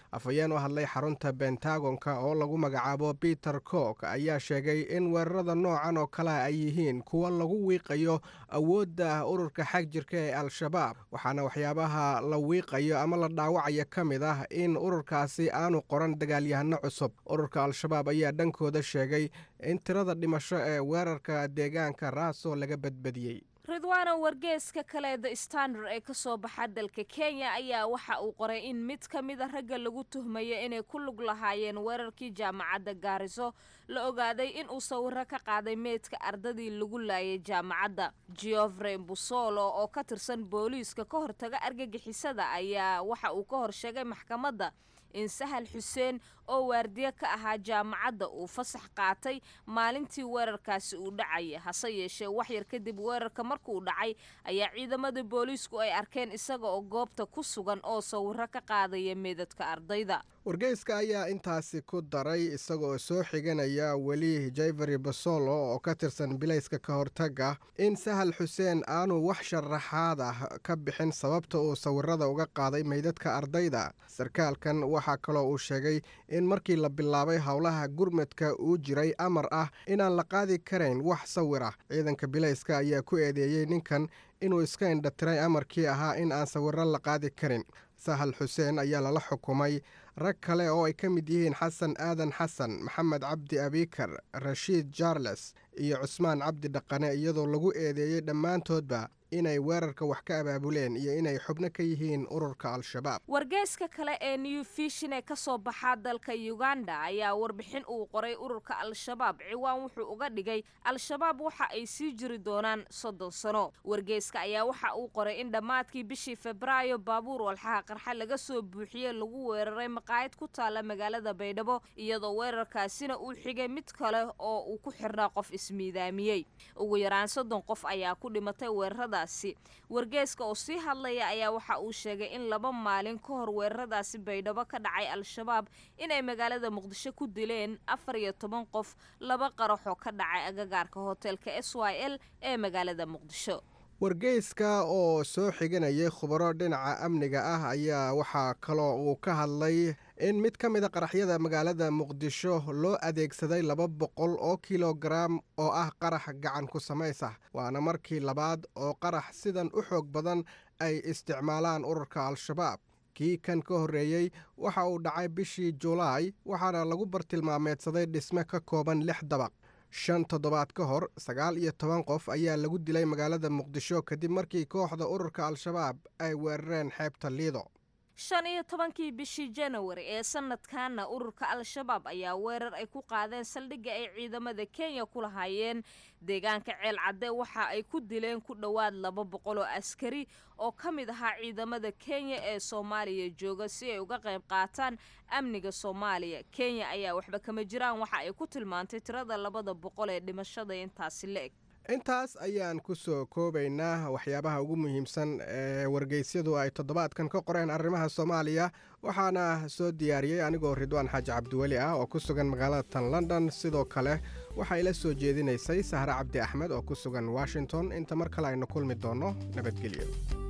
afhayeen u hadlay xarunta bentagonka oo lagu magacaabo peter cook ayaa sheegay in weerarada noocan oo kale ay yihiin kuwa lagu wiiqayo awoodda ururka xag jirka ee al-shabaab waxaana waxyaabaha la wiiqayo ama la dhaawacayo ka mid ah in ururkaasi aanu qoran dagaalyahano cusub ururka al-shabaab ayaa dhankooda sheegay in tirada dhimasho ee weerarka deegaanka raaso laga badbadiyey ridwaano wargeeska kale the standard ee ka soo baxa dalka kenya ayaa waxa uu qoray in mid ka mid a ragga lagu tuhmayo inay ku lug lahaayeen weerarkii jaamacadda gaariso la ogaaday in uu sawiro ka qaaday meydka ardadii lagu laayay jaamacadda geoffrey busolo oo ka tirsan booliiska ka hortaga argagixisada ayaa waxa uu ka horsheegay maxkamadda in sahal xuseen oo waardiye ka ahaa jaamacadda uu fasax qaatay maalintii weerarkaasi uu dhacaya hase yeeshee waxyar kadib weerarka markuu dhacay ayaa ciidamada booliisku ay arkeen isaga oo goobta ku sugan oo sawiro ka qaadaya meedadka ardayda wargeyska ayaa intaasi ku daray isagoo soo xiganaya weli jaivery basolo oo ka tirsan bilayska ka hortaga in sahal xuseen aanu wax sharaxaad ah ka bixin sababta uu sawirada uga qaaday meydadka ardayda sarkaalkan waxaa kaloo uu sheegay in markii la bilaabay howlaha gurmadka uu jiray amar ah inaan la qaadi karayn wax sawir ah ciidanka bilayska ayaa ku eedeeyey ninkan inuu iska indhatiray amarkii ahaa in aan sawiro la qaadi karin sahal xuseen ayaa lala xukumay rag kale oo ay ka mid yihiin xasan aadan xasan maxamed cabdi abikar rashiid jarles iyo cusmaan cabdi dhaqane iyadoo lagu eedeeyey dhammaantoodba inay weerarka wax ka abaabuleen iyo inay xubno ka yihiin ururka al-shabaab wargeyska kale ee new fishin ee kasoo baxaa dalka uganda ayaa warbixin uu qoray ururka al-shabaab ciwaan wuxuu uga dhigay al-shabaab waxa ay sii jiri doonaan soddon sano wargeyska ayaa waxa uu qoray in dhammaadkii bishii febraayo baabuur walxaha qarxa laga soo buuxiyey lagu weeraray maqaayad ku taala magaalada baydhabo iyadoo weerarkaasina uu xigay mid kale oo uu ku xirnaa qof ismiidaamiyey ugu yaraan soddon qof ayaa ku dhimatay weerarada wargeeska oo sii hadlaya ayaa waxa uu sheegay in laba maalin ka hor weeraradaasi baydhabo ka dhacay al-shabaab inay magaalada muqdisho ku dileen afar iyo toban qof laba qaraxoo ka dhacay agagaarka hoteelka s y l ee magaalada muqdisho wargeyska oo soo xiganayay khubaro dhinaca amniga ah ayaa waxaa kaloo uu ka hadlay in mid ka mid a qaraxyada magaalada muqdisho loo adeegsaday laba boqol oo kilogaram oo ah qarax gacan ku samays ah waana markii labaad oo qarax sidan u xoog badan ay isticmaalaan ururka al-shabaab kii kan ka horreeyey waxa uu dhacay bishii julaay waxaana lagu bartilmaameedsaday dhisme ka kooban lix dabaq shan toddobaad ka hor sagaal iyo toban qof ayaa lagu dilay magaalada muqdisho kadib markii kooxda ururka al-shabaab ay weerareen xeebta liido shan iyo tobankii bishii janawari ee sanadkanna ururka al-shabaab ayaa weerar ay ku qaadeen saldhigga ay ciidamada kenya ku lahaayeen deegaanka ceel cadde waxa ay ku dileen ku dhowaad laba boqol oo askari oo ka mid ahaa ciidamada kenya ee soomaaliya jooga si ay uga qayb qaataan amniga soomaaliya kenya ayaa waxba kama jiraan waxa ay ku tilmaantay tirada labada boqol ee dhimashada intaasi la eg intaas ayaan ku soo koobaynaa waxyaabaha ugu muhiimsan ee wargeysyadu ay toddobaadkan ka qoreen arrimaha soomaaliya waxaana soo diyaariyey anigoo ridwaan xaaji cabdiweli ah oo ku sugan magaalada tan london sidoo kale waxaa ila soo jeedinaysay sahre cabdi axmed oo ku sugan washington inta mar kale aynu kulmi doonno nabadgelyo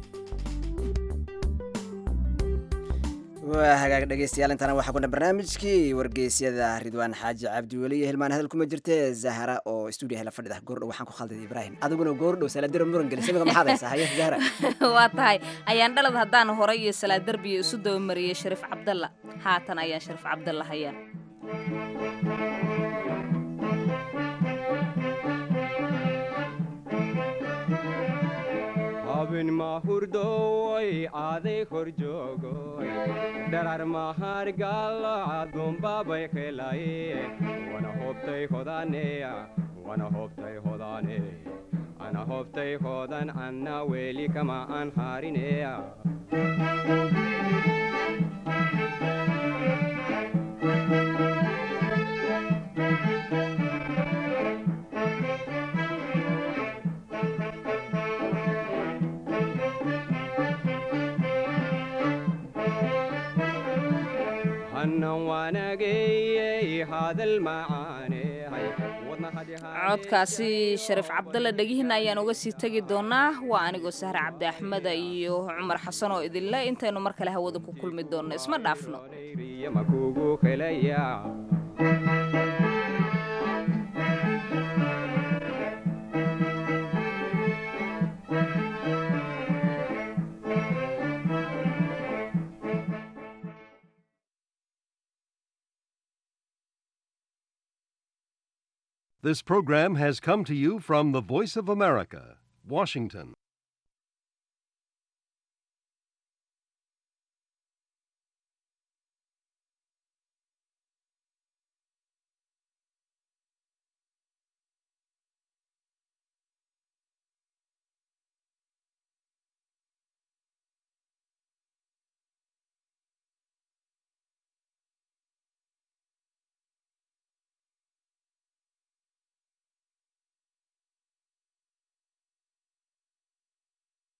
waa hagaag dhegeystayaal intana waxaa kuna barnaamijkii wargeysyada ridwaan xaaji cabdiweli iyo hilmaan hadal kuma jirte zahra oo stuudiyaha la fadhida goordhow waxaan ku khalday ibraahim adiguna goordhow salaadira muran gelis imiga maxaad haysaa haye zahra waa tahay ayaan dhalad haddaan horay iyo salaad derbiya isu dabamariyey shariif cabdalla haatan ayaan shariif cabdalla hayaa habin mahurdoy aaday kor joogoy dharar mahargalo adumbabay qelaye wana hobtay hodaneya wana hobtay hodane ana hobtay hodan anna weli kama an harineya hannan waanageyey hadal macaane codkaasi shariif cabdalle dhegihiina ayaan uga sii tegi doonaa waa anigoo sahre cabdi axmeda iyo cumar xasan oo idinle intaynu mar kale hawada ku kulmi doonno isma dhaafno makugu helaya This program has come to you from the Voice of America, Washington.